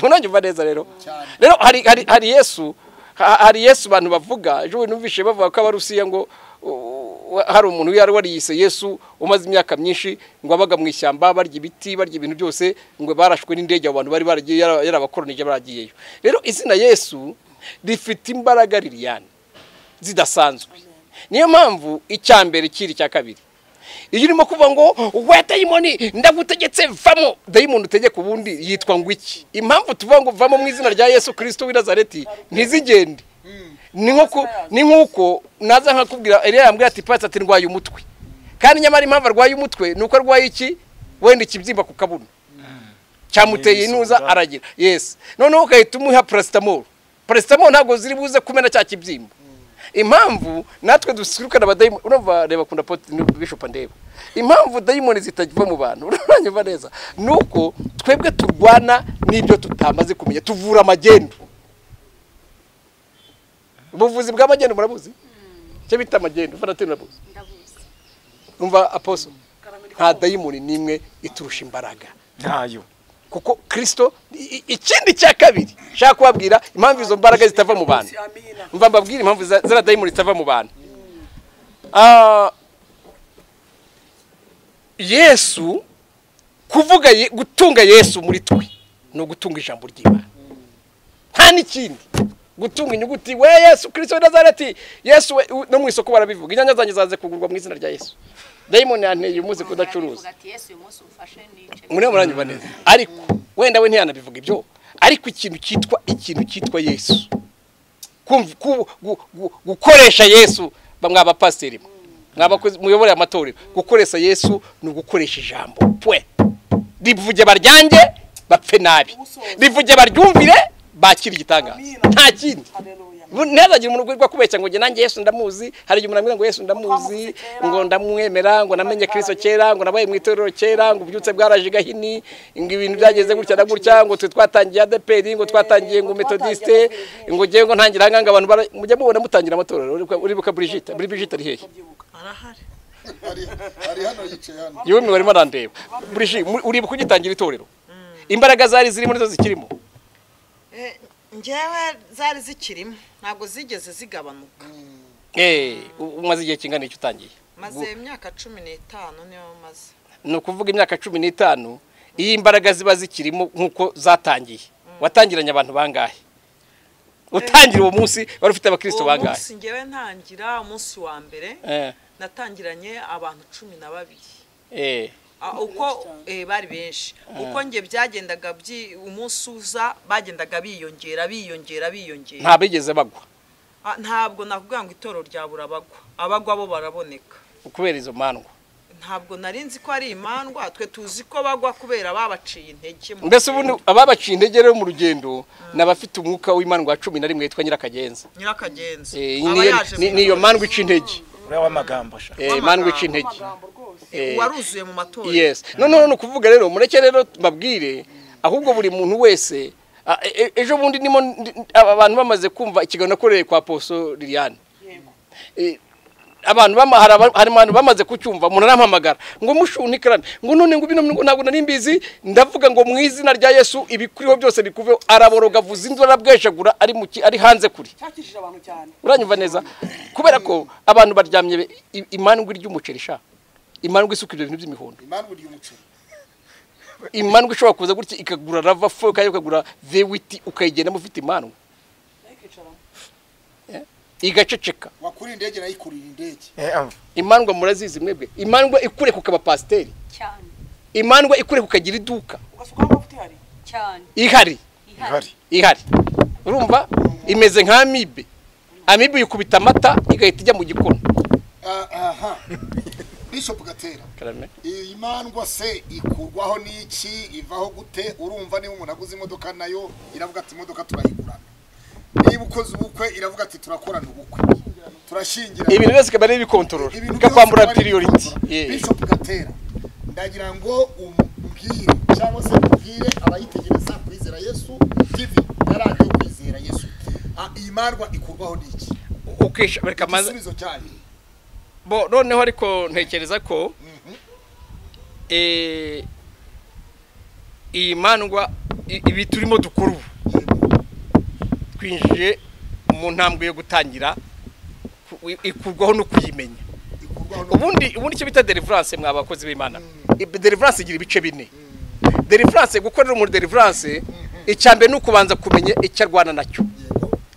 ntunabyumva neza rero Cyane. rero hari hari hari yesu ha- hari yesu abantu bavuga ejo bundi numvise bavuga ko abarusiya ngo u- u- hari umuntu yari wariyise yesu umaze imyaka myinshi ngo abaga mu ishyamba barya ibiti barya ibintu byose ngo barashwe n'indege abo bantu bari baragiye yara- yarabakoronije baragiyeyo rero izina yesu rifite imbaraga liliyani zidasanzwe niyo mpamvu icya mbere kiri icya kabiri iyo urimo kuvuga ngo we dayimoni ndagutegetse vamo dayimoni utegeka ubundi yitwa ngo iki impamvu tuvuga ngo vamo mu izina rya yesu kirisito w'i nazareti ntizigende ni nko ku- ni nk'uko naza nkakubwira eriya yambwira ati patsi ati ndwaye umutwe kandi nyamara impamvu arwaye umutwe ni uko arwaye iki wenda ikibyimba ku kabuno cyamuteye inuza aragira yesi noneho ugahita umuha parasitamoro parasitamoro ntabwo ziri buze kumena cya kibyimba impamvu natwe dusurukana abadayimoni urumva reba kunda poti bishopa ndeba impamvu dayimoni zitagiva mu bantu uranyumva neza ni uko twebwe turwana n'ibyo tutamaze kumenya tuvura amagendu ubuvuzi bw'amagendu murabuzi icyo bita amagendu fanatini murabuzi ndabuzi umva aposo nta dayimoni n'imwe iturusha imbaraga ntayo kuko kirisito i- i- ikindi cya kabiri nshaka kubabwira impamvu izo mbaraga zitava mu bantu mva mbabwire impamvu za- ziriya dayimoni zitava mu bantu Ah, yesu kuvuga Ye- gutunga yesu muri twe ni ugutunga ijambo ry'imana nta n'ikindi gutunga inyuguti we yesu kirisito w'i nazareti yesu we u- no mu isoko barabivuga inyanya zanjye zaze kugurwa mu izina rya yesu dayimoni yanteye umuzi kudacuruza Barabivuga ati yesu uyu munsi umfashe nice muriho muranyumva neza ariko wenda we ntiyanabivuga ibyo ariko ikintu cyitwa ikintu cyitwa yesu Kumva- ku- gu- gu- gukoresha yesu ba- mwa bapasiteri mwe. mwa bakozi muyobora amatorero gukoresha yesu ni ugukoresha ijambo pwe rivuge baryange bapfe nabi rivuge baryumvire bakire igitangaza nta kindi ntihazagira umuntu ugurwa kubeshya ngo njye nanjye yesu ndamuzi hari igihe umuntu amubwira ngo yesu ndamuzi ngo ndamwemera ngo namenye kirisito kera ngo nabaye mu itorero kera ngo ububyutse bwaraje i gahini ngo ibintu byageze gutya na gutya ngo twe twatangiye adeperi ngo twatangiye ngo metodisite ngo ngewe ngo ntangire aha ngaha abantu bara- mujya mubona mutangira amatorero uribuka- uribuka burigita buri burigita ari hehe hari hari hano yicaye hano yewe mwe barimo arandeba burigi mu- uribuka ugitangira itorero imbaraga zari zirimo nizo zikirimo Eh, njyewe zari zikirimo ntabwo zigeze zigabanuka eh u- umaze igihe kingana iki utangiye maze imyaka cumi n'itanu niyo maze ni ukuvuga imyaka cumi n'itanu iyo imbaraga ziba zikirimo nk'uko zatangiye watangiranye abantu bangahe utangira uwo munsi wari ufite abakirisito uwo bangahe munsi njyewe ntangira umunsi wa mbere Eh, natangiranye abantu cumi na babiri eh Ah, uko eh, bari benshi uko njye byagendaga byi- umunsi uza bagendaga biyongera biyongera biyongera nta bigeze bagwa Ah, ntabwo nakubwira ngo itoro ryabura abagwa abagwa bo baraboneka kubera izo mandwa ntabwo nari nzi ko ari imandwa twe tuzi ko bagwa kubera babaciye intege mu mbese ubundi ababaciye intege rero mu rugendo ni abafite umwuka w'imandwa cumi na rimwe yitwa nyirakagenza nyirakagenzi Eh, aba niyo- yaje ni- mu niyo birori. mandwa ica intege uriya w'amagambo sha Eh, mandwa ica intege Eh, uwaruzuye mu matora yes noneho ni ukuvuga rero mureke rero mbabwire ahubwo buri muntu wese a- e- e- ejo bundi nimo ndi- aba abantu bamaze kumva ikiganiro nakoreye kwa poso liliane Eh, abantu bama- hari aba- hari abantu bamaze kucyumva umuntu arampamagara ngo mushunikarane ngo none ngo bino ngo ntabwo nari mbizi ndavuga ngo mu izina rya yesu ibikuriho byose bikuveho araboroga avuza induru arabwejagura ari mu ki- ari hanze kuri cyakijije abantu cyane uranyumva neza kubera ko abantu baryamye be- i- imandwa ry'umuceri sha imandwa isuka ibyo bintu by'imihondo impamvu ry'umuceri imandwa ishobora kuza gutya ikagura rava fo kandi ukagura vewiti ukayigendamo ufite imandwa nayikicaramo igaceceka wakuriye indege nayikurira indege Eh, ah, imandwa murazizi mwebwe imandwa ikureka ukaba pasiteri cyane imandwa ikureka ukagira iduka ugasuka aho amavuta ihari cyane ihari ihari ihari urumva imeze nka amibe amibe yikubita amata igahita ijya mu gikoni Ah, aha bishop gatera Karame. iyi mandwa se ikurwaho n'iki ivaho gute urumva niba umuntu aguze imodoka nayo iravuga ati imodoka turayigurana niba ukoze ubukwe iravuga ati turakorana ubukwe turashyingira ibintu byose ikaba ariyo ibikontorora ikakwambura piriyoriti bishop gatera ndagira ngo umbwire cyangwa se umbwire abayitegereza kwizera yesu tv na radiyo kwizera yesu Ah, iyi mandwa ikurwaho n'iki ukisha reka amaze igisubizo cyayo bo noneho ariko ntekereza ko eh, iyi mandwa i- ibi turimo dukora ubu twinjiye mu ntambwe yo gutangira ku- i- ikurwaho no kuyimenya ikurwaho n'ubundi ubundi ubundi icyo bita deliverance mwa bakozi b'imana Ibi- deliverance igira ibice bine deliverance gukorera umuntu deliverance icya mbere ni ukubanza kumenya icyo arwana nacyo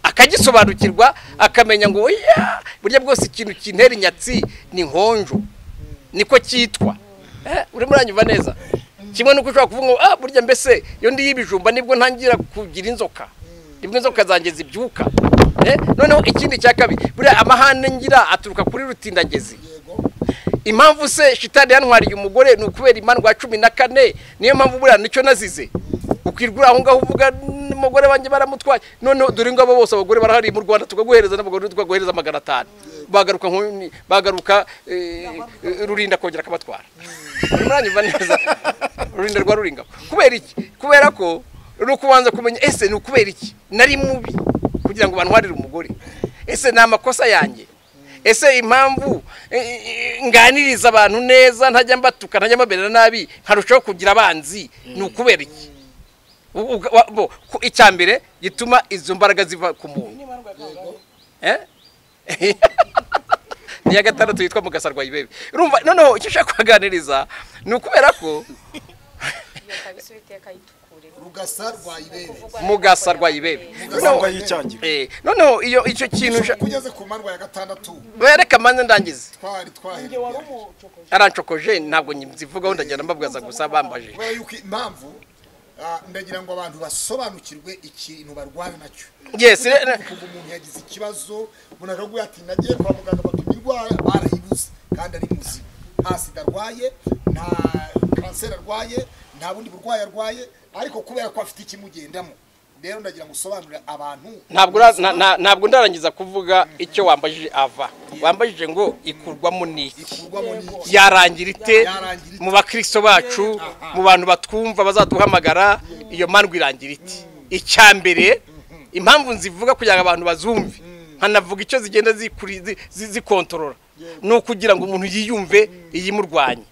akagisobanukirwa akamenya ngo oya burya bwose ikintu kintera inyatsi ni nkonjo niko cyitwa Eh, urimo uranyumva neza kimwe nuko ushobora kuvuga ngo ah burya mbese iyo ndi y'ibijumba nibwo ntangira kugira inzoka nibwo inzoka zanjye zibyuka Eh, noneho ikindi cya kabiri buriya amahane ngira aturuka kuri rutindagezi impamvu se shitani yantwariye umugore ni ukubera imandwa ya cumi na kane niyo mpamvu buriya nicyo nazize ukwirwa uri aho ngaho uvuga n'umugore wanjye baramutwaye noneho dore ngabo bose abagore barahari mu rwanda tukaguhereza n'abagore tukaguhereza magana atanu bagaruka nku- bagaruka eh, rurinda kongera akabatwara urimo uranyumva neza rurinda rwa ruringa kubera iki kubera ko ni ukubanza kumenya ese ni ukubera iki nari mubi kugira ngo bantwarire umugore ese ni amakosa yanjye ese impamvu eh, eh, nganiriza abantu neza ntajya mbatuka ntajya mbabera nabi nkarushaho kugira abanzi ni ukubera iki U- u- wa- bo, ku- icya mbere gituma izo mbaraga ziva ku muntu Eh? ni iya gatandatu yitwa mugasa rwa ibebe urumva noneho icyo ushaka kubaganiriza ni ukubera ko iyo kabisa uwiteka yitukure rugasa rwa ibere mugasa rwa ibebe ntabwo yicyangira Eh, noneho iyo icyo kintu usha- kugeze ku mandwa ya gatandatu bereka manze ndangize twari twahera njye wari umucokoje arancokoje ntabwo nzivugaho ndagenda mbabwaza gusa bambajije kubera yuko impamvu ah, ndagira ngo abantu basobanukirwe ikintu barwana nacyo yes re- re- kuva umuntu yagize ikibazo umuntu aravuga ati nagiye kwa muganga bapima indwara barayibuze kandi ari muzima nta sida arwaye nta kanseri arwaye nta bundi burwayi arwaye ariko kubera ko afite ikimugendamo rero ndagira ngo usobanurire abantu ntabwo ura- na- na- ntabwo ndarangiza kuvuga icyo wambajije ava wambajije ngo ikurwamo n'iki ikurwamo n'iki yarangira ite Yarangira ite? mu bakristo bacu mu bantu batwumva bazaduhamagara iyo mandwa irangira ite icya mbere impamvu nzivuga kugira ngo abantu bazumve nkanavuga icyo zigenda zikuri- zi- zi- zikontorora ni ukugira ngo umuntu yiyumve iyimurwanye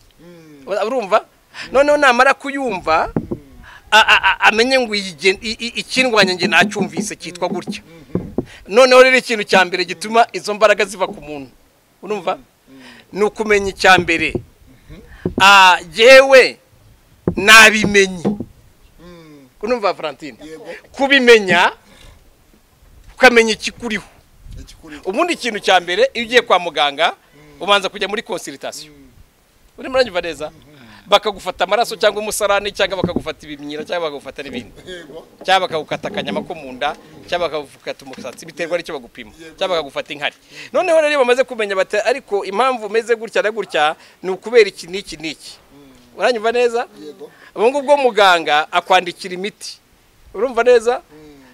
urumva noneho namara kuyumva a- a- a- amenye ngo iyigen- i- i- ikindwanya nge nacyumvise cyitwa gutya noneho rero ikintu cya mbere gituma izo mbaraga ziva ku muntu urumva ni ukumenya icya mbere Ah, jewe nabimenye urumva Valentine kubimenya ukamenya ikikuriho ikikuri ubundi ikintu cya mbere iyo ugiye kwa muganga ubanza kujya muri konsiritasiyo urimo uranyumva neza bakagufata amaraso cyangwa umusarani cyangwa bakagufata ibimyira cyangwa bakagufata n'ibindi yego cyangwa bakagukata akanyama ko mu nda cyangwa bakagukata umusatsi biterwa n'icyo bagupima cyangwa bakagufata inkari noneho rero iyo bamaze kumenya bati ariko impamvu umeze gutya na gutya ni ukubera iki n'iki n'iki uranyumva neza ubu ngubu bwo muganga akwandikira imiti urumva neza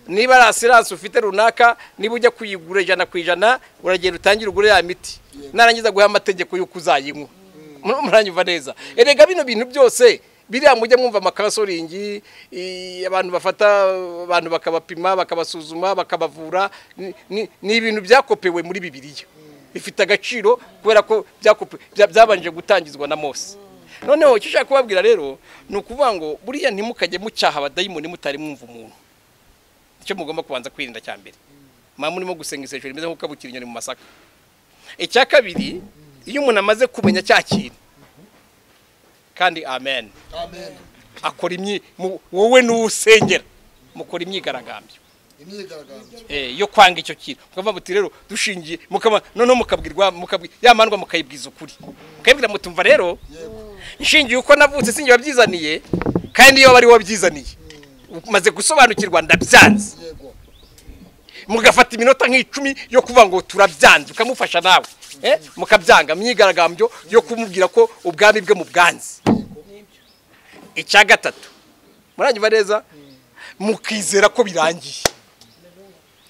niba ari asiranse ufite runaka niba ujya kuyigura ijana ku ijana uragenda utangire ugure ya miti narangiza guha amategeko y'uko uzayinywa Mur- muranyumva neza erega bino bintu byose biriya mujya mwumva amakasoringi i- abantu bafata abantu bakabapima bakabasuzuma bakabavura ni- ni ni ibintu byakopewe muri bibiliya bifite agaciro kubera ko byakope- bya- byabanje gutangizwa na mose noneho icyo ushaka kubabwira rero ni ukuvuga ngo buriya ntimukajye mucyaha abadayimoni mutari mwumva umuntu icyo mugomba kubanza kwirinda cya mbere mwaba murimo gusenga isengesho rimeze nk'uko kabukira inyoni mu masaka icya kabiri iyo umuntu amaze kumenya cya kintu kandi amen amen akora imyi mu- wowe n'uwusengera mukora imyigaragambyo imyigaragambyo eh, yo kwanga icyo kintu mukavuga muti rero dushingiye mukaba noneho mukabwirwa mukabwira ya mandwa mukayibwiza ukuri mukayibwira mutumva rero nshingiye uko navutse sinjye wabyizaniye kandi iyo bari wabyizaniye umaze gusobanukirwa ndabyanze yego mugafata iminota nk'icumi yo kuvuga ngo turabyanze ukamufasha nawe eh? mukabyanga myigaragambyo yo kumubwira ko ubwami bwe mu bwanze icya gatatu muranyumva neza mukizera ko birangiye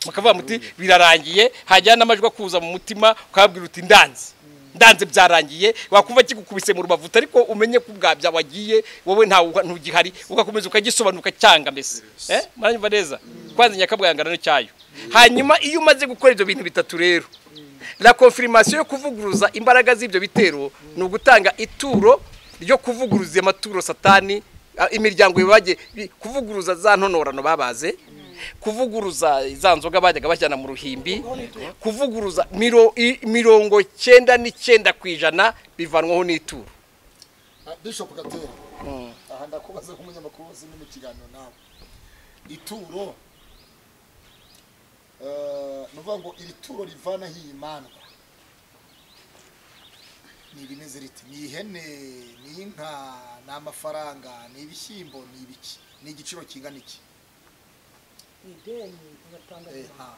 mukavuga muti birarangiye hajyana n'amajwi akuza mu mutima ukababwira uti ndanze ndanze byarangiye wakumva kigukubise mu rubavu ariko umenye ko ubwabya wagiye wowe nta ntugihari ugakomeza ukagisobanuka cyanga mbese eh muranyumva neza kwanza nyakabwangana cyayo hanyuma iyo umaze gukora ibyo bintu bitatu rero la confirmation yo kuvuguruza imbaraga z'ibyo bitero ni ugutanga ituro ryo kuvuguruza amaturo satani a- imiryango ibagiye bi- kuvuguruza za ntonorano babaze kuvuguruza za nzoga bajyaga bashyana mu ruhimbi kuvuguruza miro- i- mirongo cyenda n'icyenda ku ijana bivanwaho n'ituro Ah, bishop gatera aha ndakubaza nk'umunyamakuru wese uri mu kiganiro nawe ituro eh, ni ukuvuga ngo iri turo rivana hiyimandwa ni rimeze riti ni ihene ni inka ni amafaranga ni ibishyimbo ni ibiki ni igiciro kingana iki ideni ugatanga Eh, ah,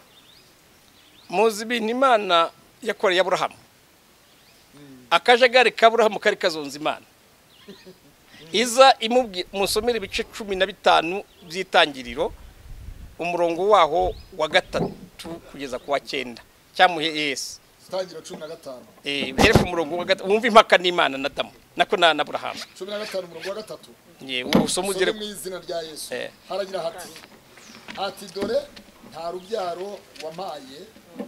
muzi ibintu imana yakoreye aburahamu akajagari k'aburahamu kari kazonze imana iza imubwira musomera ibice cumi na bitanu by'itangiriro umurongo waho wa gatatu kugeza ku wa cyenda cyamuhe yesu tangira cumi na gatanu Eh, uhere ku murongo wa gatatu wumve impaka n'imana na damu nako na na aburahamu cumi na gatanu umurongo wa gatatu Ye, uwo usoma usome ugere mu izina rya yesu Eh. haragira hati ati dore nta rubyaro wampaye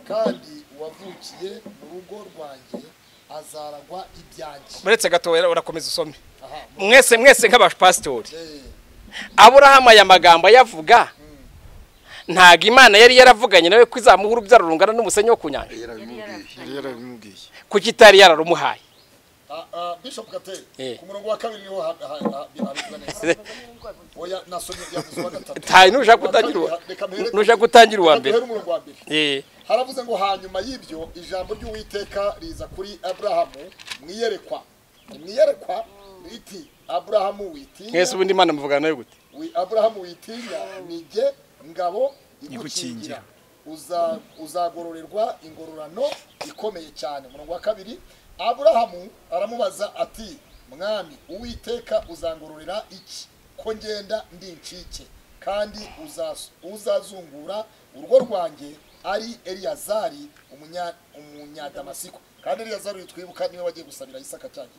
kandi wavukiye mu rugo rwanjye azaragwa ibyanjye uretse gato urakomeza usome aha mwese mwese nk'abapasitori eh, aburahamu aya magambo ayavuga ntabwo imana yari yaravuganye nawe ko izamuha urubyaro rungana n'umusenyi wo ku nyanja yari yarabimubwiye kuko itari yararumuhaye ah, ah, bishop gatera Eh. ku murongo wa kabiri niho ha- ha- ha- habivuga neza oya nasomye yavuze uwa gatatu ntaye nushaka Uwa kabiri, gutangira uwa- reka mpereko- nushaka gutangira uwa reka mbere duhere umurongo wa mbere Eh, haravuze ngo hanyuma y'ibyo ijambo ry'uwiteka riza kuri aburahamu mwiyerekwa mwiyerekwa riti aburahamu witinya mwese ubundi imana muvugana nayo gute wi aburahamu witinya ni jye ngabo igukingira Igukingira. Uza- uzagororerwa ingororano ikomeye cyane umurongo wa kabiri aburahamu aramubaza ati mwami uwiteka uzangororera iki ko ngenda ndi incike kandi uzas- uzazungura urugo rwanjye ari eliyazari umunya- umunyadamasiko kandi eliyazari twibuka niwe wagiye gusabira isaka cyanjye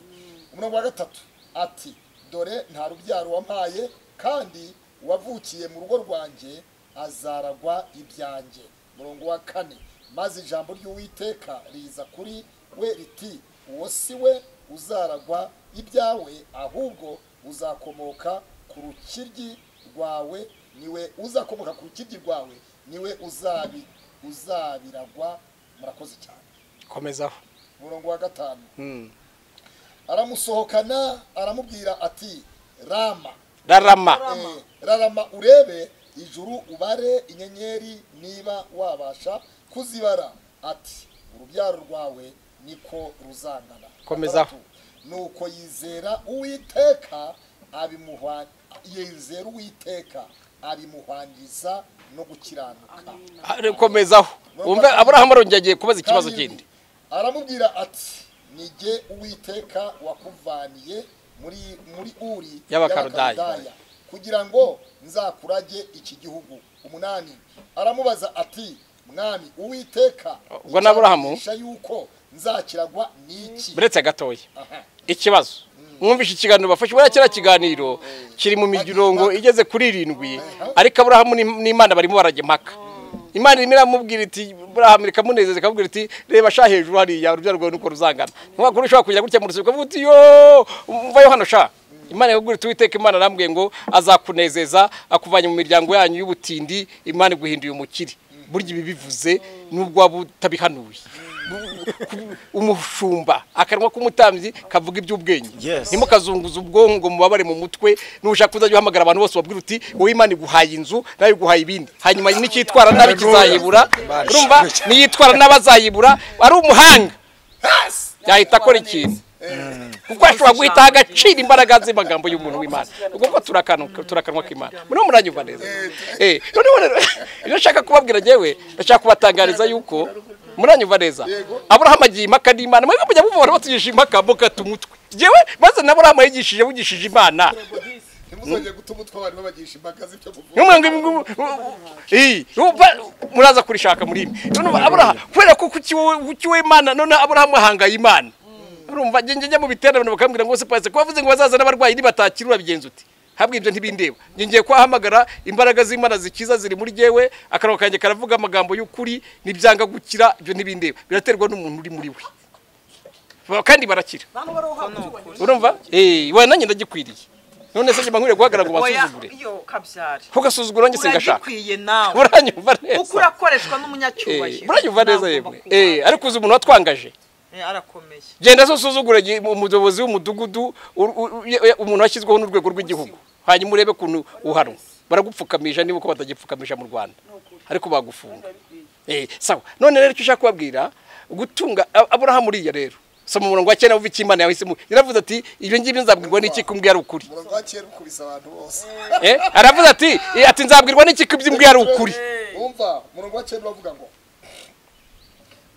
umurongo wa gatatu ati dore nta rubyaro wampaye kandi wavukiye mu rugo rwanjye azaragwa ibyanjye murongo wa kane maze ijambo ry'uwiteka riza kuri we riti uwo si we uzaragwa ibyawe ahubwo uzakomoka ku rukiryi rwawe niwe uzakomoka ku rukiryi rwawe niwe uzabi uzabiragwa murakoze cyane komezaho murongo wa gatanu Mm. aramusohokana aramubwira ati rama rarama Eh, rarama urebe ijuru ubare inyenyeri niba wabasha kuzibara ati urubyaro rwawe niko ruzangana Komeza. Gatandatu, nuko yizera uwiteka abimuha yizera uwiteka abimuhwangiza no gukiranuka komezaho wumve aburahamu arongeye agiye kubaza ikibazo Karindwi, kindi aramubwira ati ni jye uwiteka wakuvaniye muri muri uri Y'Abakaludaya. y'Abakaludaya, kugira ngo nzakurage iki gihugu umunani aramubaza ati mwami uwiteka Ubwo na Aburahamu? icyanisha yuko nzakiragwa n'iki buretse gatoya Aha. ikibazo mwumvishe ikiganiro bafashe buriya kiriya kiganiro kiri mu mirongo igeze kuri irindwi ariko aburahamu n'Im- n'imana barimo barajya impaka imana irimo iramubwira iti burahamu ikamunezeza ikamubwira iti reba sha hejuru hariya urubyaro rwawe nuko ruzangana ntiwakuru ushobora kugira gutya mu rusi ukavuga uti yo mvayo hano sha imana ikakubwira iti uwiteka imana arambwiye ngo azakunezeza akuvanye mu miryango yanyu y'ubutindi imana iguhinduye umukire burya ibi bivuze nubwo waba utabihanuye umushumba akanwa k'umutambyi kavuga iby'ubwenge Yes. ntimukazunguza ubwonko ngo mubabare mu mutwe nushaka uzajya uhamagara abantu bose ubabwira uti wowe imana iguhaye inzu nawe iguhaye ibindi hanyuma n'icyitwara nabi kizayibura urumva niyitwara nabi azayibura ari umuhanga yahita akora ikintu kuko ashobora guhita agacira imbaraga z'amagambo y'umuntu w'imana kuko turakanuka turakanwa k'imana muriho muranyumva neza eh noneho rero ibyo nshaka kubabwira njyewe ndashaka kubatangariza yuko muranyumva neza aburahamu agiye impaka n'imana mwebwe mujya muvura batugisha impaka mugata umutwe njyewe maze na aburahamu yigishije bugishije imana ntimuzongere guta umutwe abantu babagisha impaka z'ibyo muvuga numwe ngo iyi muraza kurishaka muri mwe none aburahamu kubera ko kuki wowe kuki wowe imana none aburahamu ahangaye imana urumva njye njya mu biterane bakambwira ngo se pastor ko bavuze ngo bazazana abarwayi nibatakira urabigenza uti habwe ibyo ntibindeba njye ngiye kuhahamagara imbaraga z'imana zikiza ziri muri jyewe akanwa kanjye karavuga amagambo y'ukuri nibyanga gukira ibyo ntibindeba biraterwa n'umuntu uri muri we Ba- kandi barakira urumva eh we nanjye ndagikwiriye none se njye mbankwiriye guhagarara ngo oya basuzugure yo kabyari kugasuzugura njye singashaka uragikwiye nawe buranyumva kuko neza urakoreshwa Eh, n'umunyacyubahiro buranyumva neza yemwe Ntabwo bakubana. Eh, ariko uzi umuntu watwangaje Eh, arakomeye genda se usuzugure gi- umuyobozi w'umudugudu u- u- ye- ye- umuntu washyizweho n'urwego rw'igihugu hanyuma urebe ukuntu uhanwa baragupfukamisha niba uko batagipfukamisha mu rwanda ariko bagufunga Eh, sawa none rero icyo ushaka kubabwira gutunga A- aburahamu uriya rero soma umurongo wa cyenda wumva icyo imana yahisemo yaravuze ati ibyo ngibyo nzabwirwa n'iki ko mbwira ari ukuri umurongo wa kera ukubise abantu bose Eh, aravuze ati eh, ati nzabwirwa n'iki ko ibyo mbwira ari ukuri umva umurongo wa cyenda uravuga ngo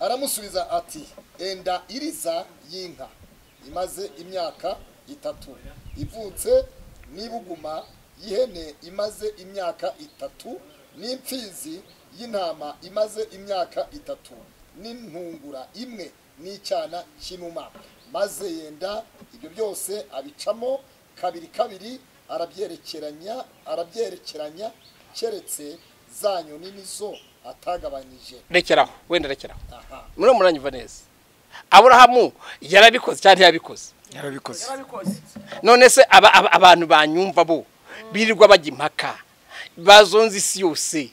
aramusubiza ati enda iriza y'inka imaze imyaka itatu ivutse n'ibuguma y'ihene imaze imyaka itatu n'imfizi y'intama imaze imyaka itatu n'intungura imwe n'icyana cy'inuma maze yenda ibyo byose abicamo kabiri kabiri arabyerekeranya arabyerekeranya keretse za nyoni nizo atagabanyije rekeraho wenda rekeraho aha muri muranyumva neza aburahamu yarabikoze cyangwa ntiyabikoze yarabikoze none se aba- aba- abantu banyumva bo birirwa bajya impaka bazonze isi yose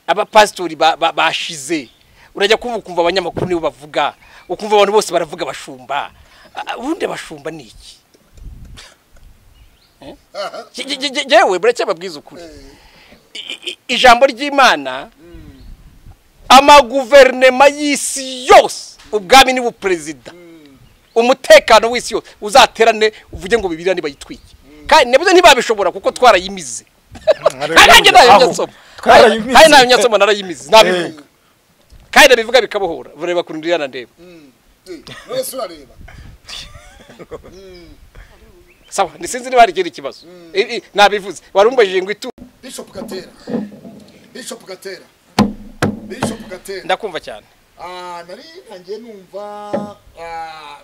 abapasitori ba- ba- bashize urajya kumva ukumva abanyamakuru nibo bavuga ukumva abantu bose baravuga abashumba Ah, ubundi abashumba ni iki Eh? Je- je- je- je- jewe buracyababwiza ukuri I- i- ijambo ry'imana amaguverinema y'isi yose ubwami ni buperezida umutekano w'isi yose uzaterane uvuge ngo bibirane bayitwike kandi nabyo ntibabishobora kuko twarayimize kandi nanjye nayo Aho. nyasoma Twarayimize. kandi nayo nyasoma narayimize nabivuga kandi ndabivuga bikabohora ureba kuntu ndiyana ndeba wese urareba sawa sinzi niba hari ikindi kibazo I- i- nabivuze wari umbajije ngo itu bishop gatera bishop gatera bishop gatera ndakumva cyane Ah, nari nanjye numva ah,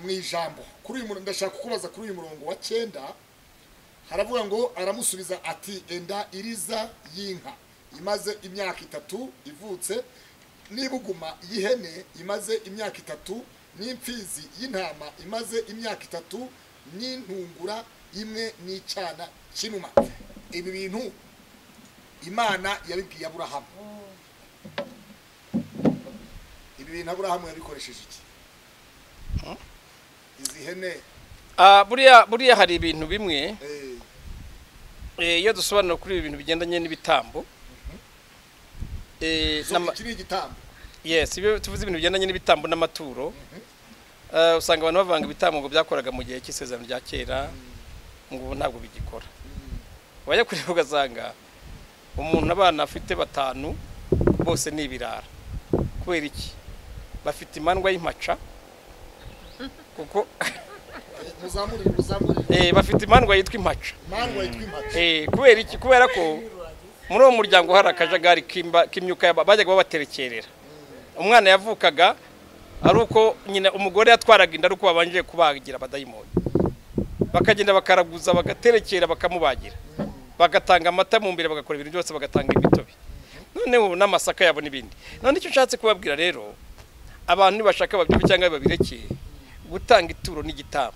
mu ijambo kuri uyu murongo ndashaka kukubaza kuri uyu murongo wa cyenda haravuga ngo aramusubiza ati enda iriza y'inka imaze imyaka itatu ivutse n'ibuguma y'ihene imaze imyaka itatu n'imfizi y'intama imaze imyaka itatu n'intungura imwe n'icyana cy'inuma ibi bintu imana yabibwiye aburahamu ibi bintu aburahamu yabikoresheje iki izi hene Ah, buriya buriya hari ibintu bimwe eh, eh, iyo dusobanura kuri ibi bintu bigendanye n'ibitambo eh, so n'ama- iki ni igitambo yes ibyo tuvuze ibintu bigendanye n'ibitambo n'amaturo Eh, usanga abantu bavanga ibitambo ngo byakoraga mu gihe cy'isezerano rya kera ngo ubu ntabwo bigikora wajya kureba ugasanga umuntu abana afite batanu bose ni ibirara kubera iki bafite imandwa y'impaca kuko muzamurire muzamurire eh, bafite imandwa yitwa impaca mandwa yitwa impatso Eh, kubera iki kubera ko muri uwo muryango hari akajagari k'imba- k'imyuka y'aba- bajyaga babaterekerera umwana yavukaga ari uko nyina umugore yatwaraga inda ari uko babanje kubagira abadayimoni bakagenda bakaraguza bagaterekera bakamubagira bagatanga amata mu mbere bagakora ibintu byose bagatanga imitobe noneho ubu n'amasaka yabo n'ibindi none icyo nshatse kubabwira rero abantu nibashaka babyumve cyangwa babirekeye gutanga ituro n'igitambo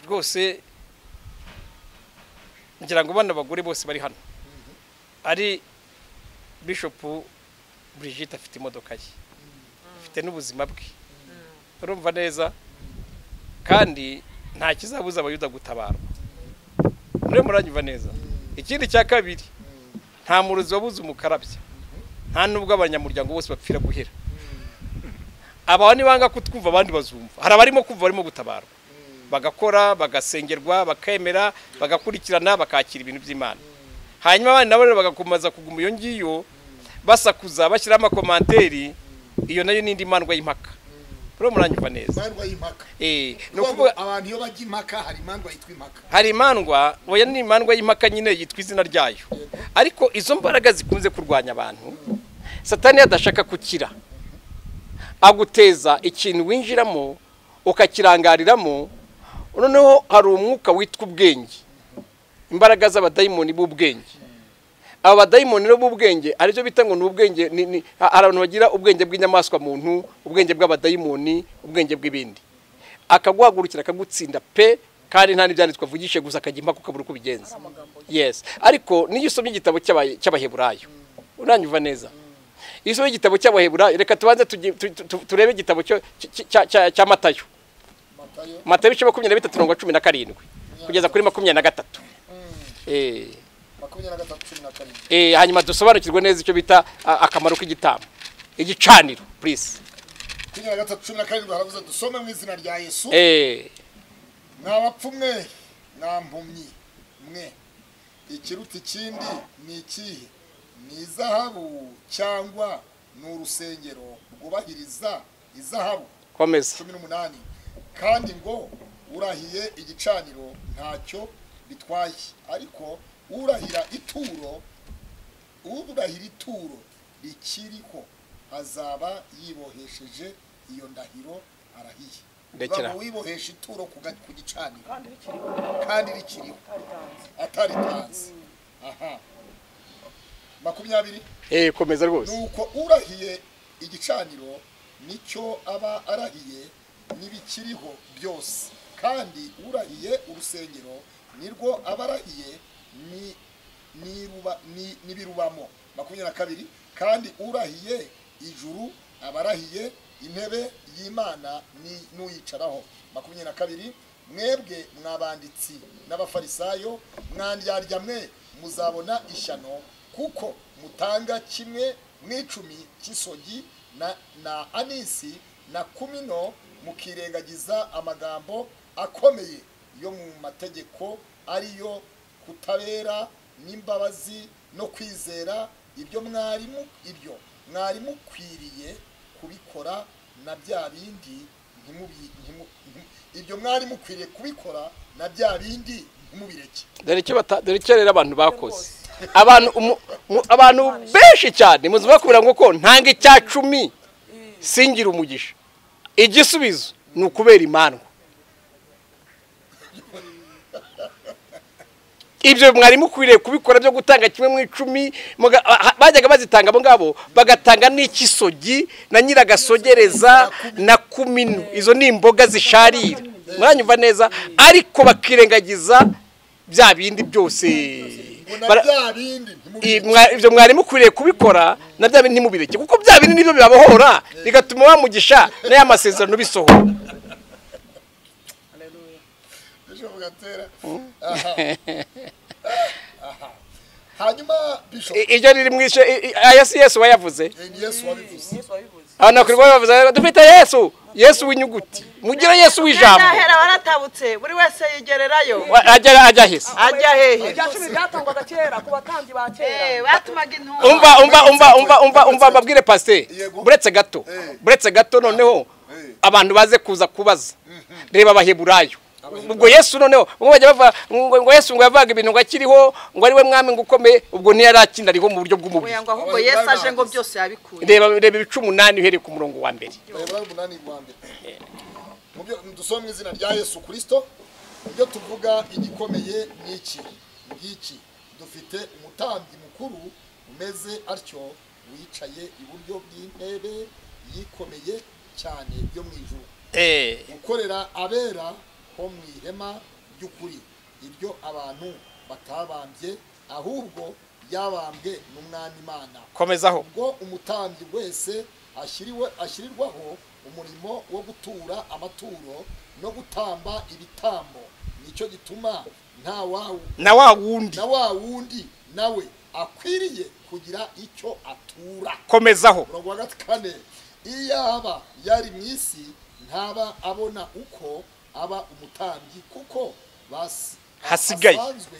rwose ngira ngo bano bagore bose bari hano ari bishopu Brigitte afite imodoka ye afite n'ubuzima bwe urumva neza kandi nta kizabuza abayuda gutabarwa rero muranyumva neza ikindi cya kabiri nta murozi wabuze umukarabya nta nubwo abanyamuryango bose bapfira guhera aba nibanga kutwumva abandi bazumva hari abarimo kumva barimo gutabarwa bagakora bagasengerwa bakemera bagakurikirana bakakira ibintu by'imana hanyuma abandi nabo rero bagakomeza kuguma iyo ngiyo basakuza bashyiraho amakomanteri iyo nayo ni indi mandwa y'impaka rero muranyumva neza mandwa y'impaka Eh, ni Kuvuga ukuvuga ngo abantu iyo bajya impaka hari mandwa yitwa impaka hari imandwa oya ni imandwa y'impaka nyine yitwa izina ryayo ariko izo mbaraga zikunze kurwanya abantu satani adashaka kukira aguteza ikintu winjiramo ukakirangariramo noneho hari umwuka witwa ubwenge imbaraga z'abadayimoni b'ubwenge aba badayimoni rero b'ubwenge aribyo bita ngo ni ubwenge ni- ni- ha- hari abantu bagira ubwenge bw'inyamaswa muntu ubwenge bw'abadayimoni ubwenge bw'ibindi akaguhagurukira akagutsinda pe kandi nta n'ibyanditswe avugishe gusa akajya impaka ukabura uko ubigenza yes ariko niyo usomye igitabo cy'aba- cy'abaheburayo uranyumva neza iyo usomye igitabo cy'abaheburayo reka tubanze tugi- tu- tu- turebe igitabo cyo- cy- cya- cya cya matayo matayo matayo ibice makumyabiri na bitatu mirongo cumi na karindwi kugeza kuri makumyabiri na gatatu Eh. makumyabiri na gatatu cumi na karindwi Eh, hanyuma dusobanukirwe neza icyo bita a- akamaro k'igitambo igicaniro please makumyabiri na gatatu cumi na karindwi haravuze dusome mu izina rya yesu eh mwa bapfu mwe mwa mpumyi mwe ikiruta ikindi ni ikihe ni izahabu cyangwa ni urusengero rwubahiriza izahabu komeza cumi n'umunani kandi ngo urahiye igicaniro ntacyo bitwaye ariko urahira ituro urahira ituro rikiriho azaba yibohesheje iyo ndahiro arahiye Ndekera. Uba wibohesha ituro ku ga- ku gicaniro kandi rikiriho ataritanze aha makumyabiri eh komeza rwose nuko urahiye igicaniro nicyo aba arahiye n'ibikiriho byose kandi urahiye urusengero nirwo aba arahiye ni- niruba- ni- n'ibirubamo makumyabiri na kabiri kandi urahiye ijuru aba arahiye intebe y'imana ni- n'uyicaraho makumyabiri na kabiri mwebwe mwabanditsi n'abafarisayo mwandyarya mwe muzabona ishyano kuko mutanga kimwe mu icumi cy'isogi na, na anisi na kumino mukirengagiza amagambo akomeye yo mu mategeko ariyo kutabera n'imbabazi no kwizera ibyo mwarimu ibyo mwari mukwiriye kubikora na bya bindi ntimubi- ntimu- ntimu- ibyo mwari mukwiriye kubikora na bya bindi ntimubireke dore icyo bata- dore icyo rero abantu bakoze abantu umu- mu- abantu benshi cyane muzi bakubwira ngo ko ntanga icya cumi singira umugisha igisubizo ni ukubera imandwa ibyo mwari mukwiriye kubikora byo gutanga kimwe mu icumi muga- ah, bajyaga bazitanga abo ngabo bagatanga n'ikisogi na nyiragasogereza na kumino izo ni imboga zisharira muranyumva neza ariko bakirengagiza bya bindi byose ngo na Bara- bya bindi ntimubireke i- mwa- ibyo mwari mukwiriye kubikora na bya bindi ntimubireke kuko bya bindi nibyo bibabohora bigatuma bamugisha na ya masezerano bisohora ejo bugatera aha aha hanyuma bishop I- iryo riri mu ishe i- i- aya si yesu wayavuze ni yesu wabivuze abantu bakwiriye kuba bavuze dufite yesu yesu w'inyuguti mugire yesu w'ijambo Ntahera baratabutse buri wese yigererayo Wa- ajya ajya hehe ajya hehe irya cumi ryatangwaga kera ku batambyi ba Eh, kera batumaga umva intumwa umva umva umva umva umva mbabwire pasiteri Yego. buretse gato Eh. buretse gato noneho Eh. abantu baze kuza kubaza reba abaheburayo ubwo yesu noneho ubwo bajya bavuga ngo ngo yesu ngo yavugaga ibintu ngo akiriho ngo ari we mwami ngo ukomeye ubwo ntiyari akinariho mu buryo bw'umubiri Oya ngo ahubwo yesu aje ngo byose yabikuye reba reba ibice umunani uhereye ku murongo wa mbere bayibura y'umunani rwa mbere mu byo dusoma mu izina rya yesu kirisito ibyo tuvuga igikomeye ni iki ngiki dufite umutambyi mukuru umeze atyo wicaye iburyo bw'intebe yikomeye cyane yo mu ijuru eh gukorera abera ho mu ihema ry'ukuri ibyo abantu batabambye ahubwo yabambwe n'umwami imana komezaho ubwo umutambyi wese ashyiriwe ashyirirwaho umurimo wo gutura amaturo no gutamba ibitambo nicyo gituma nta wawu na wa wundi na wa wundi nawe akwiriye kugira icyo atura komezaho umurongo wa kane iyo yaba yari mu isi ntaba abona uko aba umutambyi kuko basi- Hasigaye. hasanzwe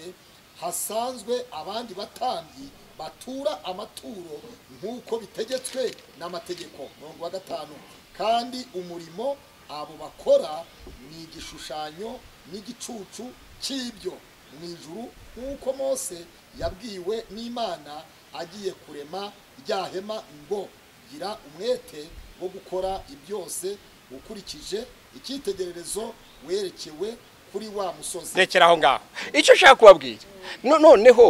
hasanzwe abandi batambyi batura amaturo nk'uko bitegetswe n'amategeko umurongo wa gatanu kandi umurimo abo bakora ni igishushanyo n'igicucu cy'ibyo mu ijuru nk'uko mose yabwiwe n'imana agiye kurema rya hema ngo gira umwete wo gukora ibyose ukurikije icyitegererezo werekewe kuri wa musozi rekera aho ngaho icyo ushaka kubabwira no- noneho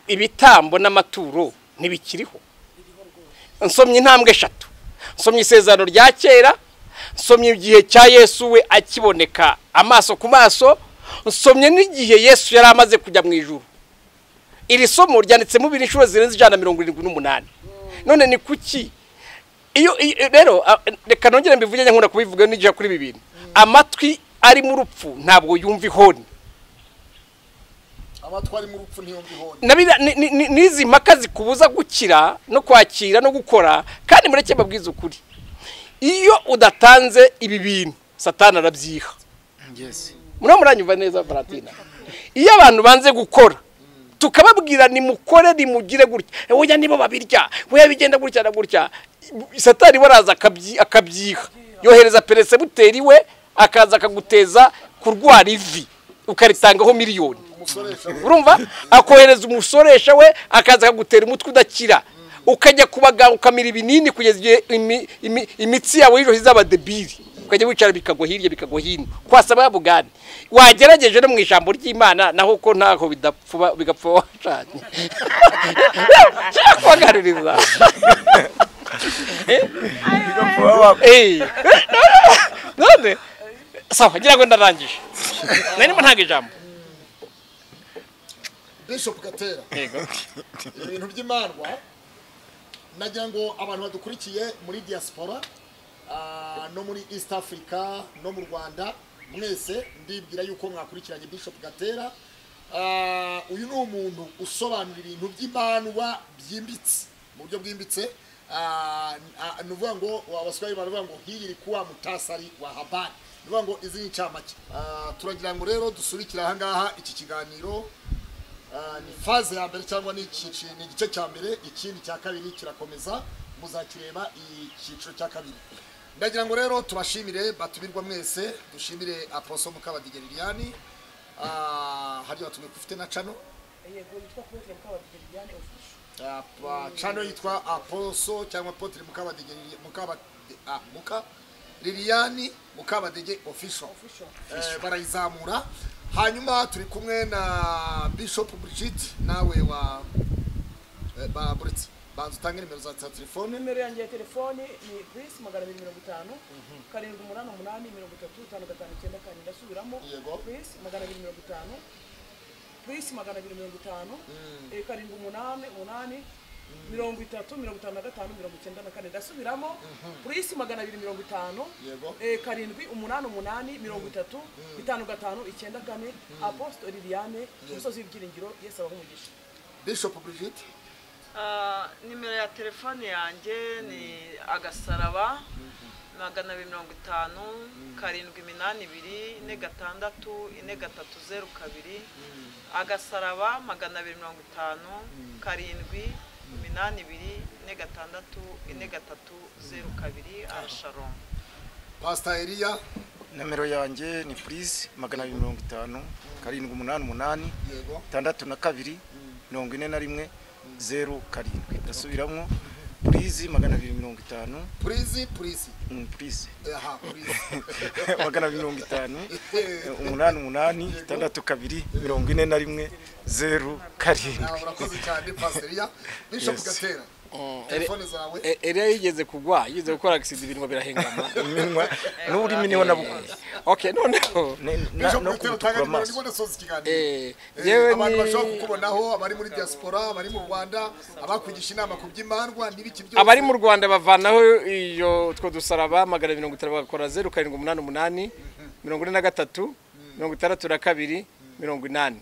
ibitambo n'amaturo ntibikiriho nsomye intambwe eshatu nsomye isezerano rya kera nsomye igihe cya yesu we akiboneka amaso ku maso nsomye n'igihe yesu yari amaze kujya mu ijuru iri somo ryanditsemo ibiri inshuro zirenze ijana na mirongo irindwi n'umunani none ni kuki iyo iyo- rero a- reka nongere mbivuge njya nkunda kubivuga n'igihe kuri ibi bintu amatwi ari mu rupfu ntabwo yumva ihoni abatwari mu rupfu ntiyumva ihoni Na biriya ni- ni- ni- n'izi mpaka zikubuza gukira no kwakira no gukora kandi mureke babwize ukuri iyo udatanze ibi bintu satani arabyiha muriho muranyumva neza valentina iyo abantu banze gukora tukababwira nimukore nimugire gutya weya nibo babirya weya bigenda gutya na gutya satani we araza akabyi- akabyiha yohereza peresebuteri we akaza akaguteza kurwara ivi ukaritangaho miliyoni urumva akohereza umusoresha we akaza akagutera umutwe udakira ukajya ku baganga ukamira ibinini kugeza igihe imi- imi- imitsi yawe y'ijoro izaba debiri ukajya wicara bikagwa hirya bikagwa hino kwasaba yabugani wagerageje no mu ijambo ry'imana naho ko ntaho bidapfuba bigapfa washanye kubagaruriza Eh, none sawa ngira ngo ndarangije narimo ntanga ijambo bishop gatera ibintu by'imandwa nagira ngo abantu badukurikiye muri diaspora ah, no muri east africa no mu rwanda mwese ndibwira yuko mwakurikiranye bishop gatera Ah, uyu ni umuntu usobanura ibintu by'imandwa byimbitse mu buryo bwimbitse Ah, ah, ni ukuvuga ngo abaswahili baravuga ngo hii ilikuwa mutasari wa habari ni ukuvuga ngo izi ni incamake Ah, turagira ngo rero dusubikire aha ngaha iki kiganiro Ah, ni faze ya mbere cyangwa ni icyiciro ni igice cya mbere ikindi cya kabiri kirakomeza muzakireba icyiciro cya kabiri ndagira ngo rero tubashimire batumirwa mwese dushimire aposo mukabadiga liliani Ah, hari batumwe ufite na cano yego yitwa apotre mukabadigeriyane ofisho Ah, pa- cano yitwa aposo cyangwa apotre mukabadiga muka liliani mukabadege official ofisho Eh, barayizamura hanyuma turi kumwe na bishop brigid nawe wa eh, ba buretse banza utange nimero za za telefone nimero yanjye ya telefoni ni purisi magana abiri mirongo itanu karindwi umunani umunani mirongo itatu itanu gatanu icyenda kane ndasubiramo Yego. purisi magana abiri mirongo itanu purisi magana abiri mirongo itanu eh, karindwi umunani umunani mirongo itatu mirongo itanu na gatanu mirongo icyenda na kane ndasubiramo purisi magana abiri mirongo itanu Yego. eh, karindwi umunani umunani mirongo itatu itanu gatanu icyenda kane aposito liliane umusozi w'ibyiringiro yesu abaha umugisha bishop brigid Ah, nimero ya telefone yanjye ni agasaraba magana abiri mirongo itanu karindwi iminani ibiri ine gatandatu ine gatatu zeru kabiri agasaraba magana abiri mirongo itanu karindwi iminani ibiri ine gatandatu ine gatatu zeru kabiri arasharomu pasita eriya nomero yanjye ni purize magana abiri mirongo itanu karindwi umunani umunani yego itandatu na kabiri mirongo ine na rimwe zeru karindwi ndasubiramo purize magana abiri mirongo itanu purizi purizi purize aha purizi magana abiri mirongo itanu umunani umunani itandatu kabiri mirongo ine na rimwe zeru Ah, karindwi urakoze cyane pasita eriya bishopu Yes. gatera telefone zawe E- Eliya yigeze kugwa yigeze gukora agisida ibintu birahengama iminwa n'ururimi niho nabukunze okay noneho Ne- na- bishopu no gatera utanga kubutukura nimero amaso niba udasoza ikiganiro eh, Eh, yewe abantu bashobora ni kukubonaho abari muri diaspora abari mu rwanda abakugisha inama ku by'imandwa n'ibiki byose abari mu rwanda bavanaho iyo two dusaraba magana abiri mirongo itanu bagakora zeru karindwi umunani umunani mirongo ine na gatatu mirongo itandatu na kabiri mirongo inani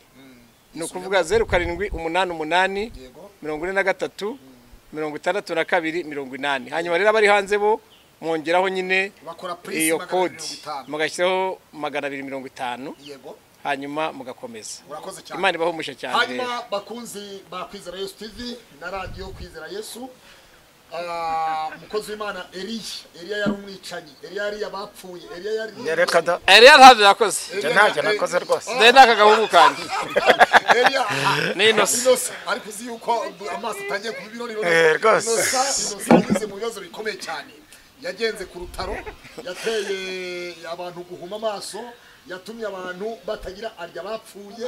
ni ukuvuga zeru karindwi umunani umunani Yego. mirongo ine na gatatu mirongo itandatu na kabiri mirongo inani hanyuma rero abari hanze bo mwongeraho nyine bakora purisi iyo magana abiri kodi mirongo itanu mugashyiraho magana abiri mirongo itanu yego hanyuma mugakomeza urakoze cyane imana ibahumusha cyane rero hanyuma bakunzi ba kwizera yesu tv na radiyo kwizera yesu Ah, umukozi w'imana eriya eriya yari umwicanyi eriya yari abapfuye eriya yari reka da Eliya ntabyo yakoze njya ntacyo nakoze rwose dore ni akagahungu kanjye eriya Ni innocent. inosa ariko uzi yuko amaso atangiye kuba ibirori Eh, rwose. inosa inosa yageze mu bibazo bikomeye cyane yagenze ku rutaro yateye abantu guhuma amaso yatumye abantu batagira arya bapfuye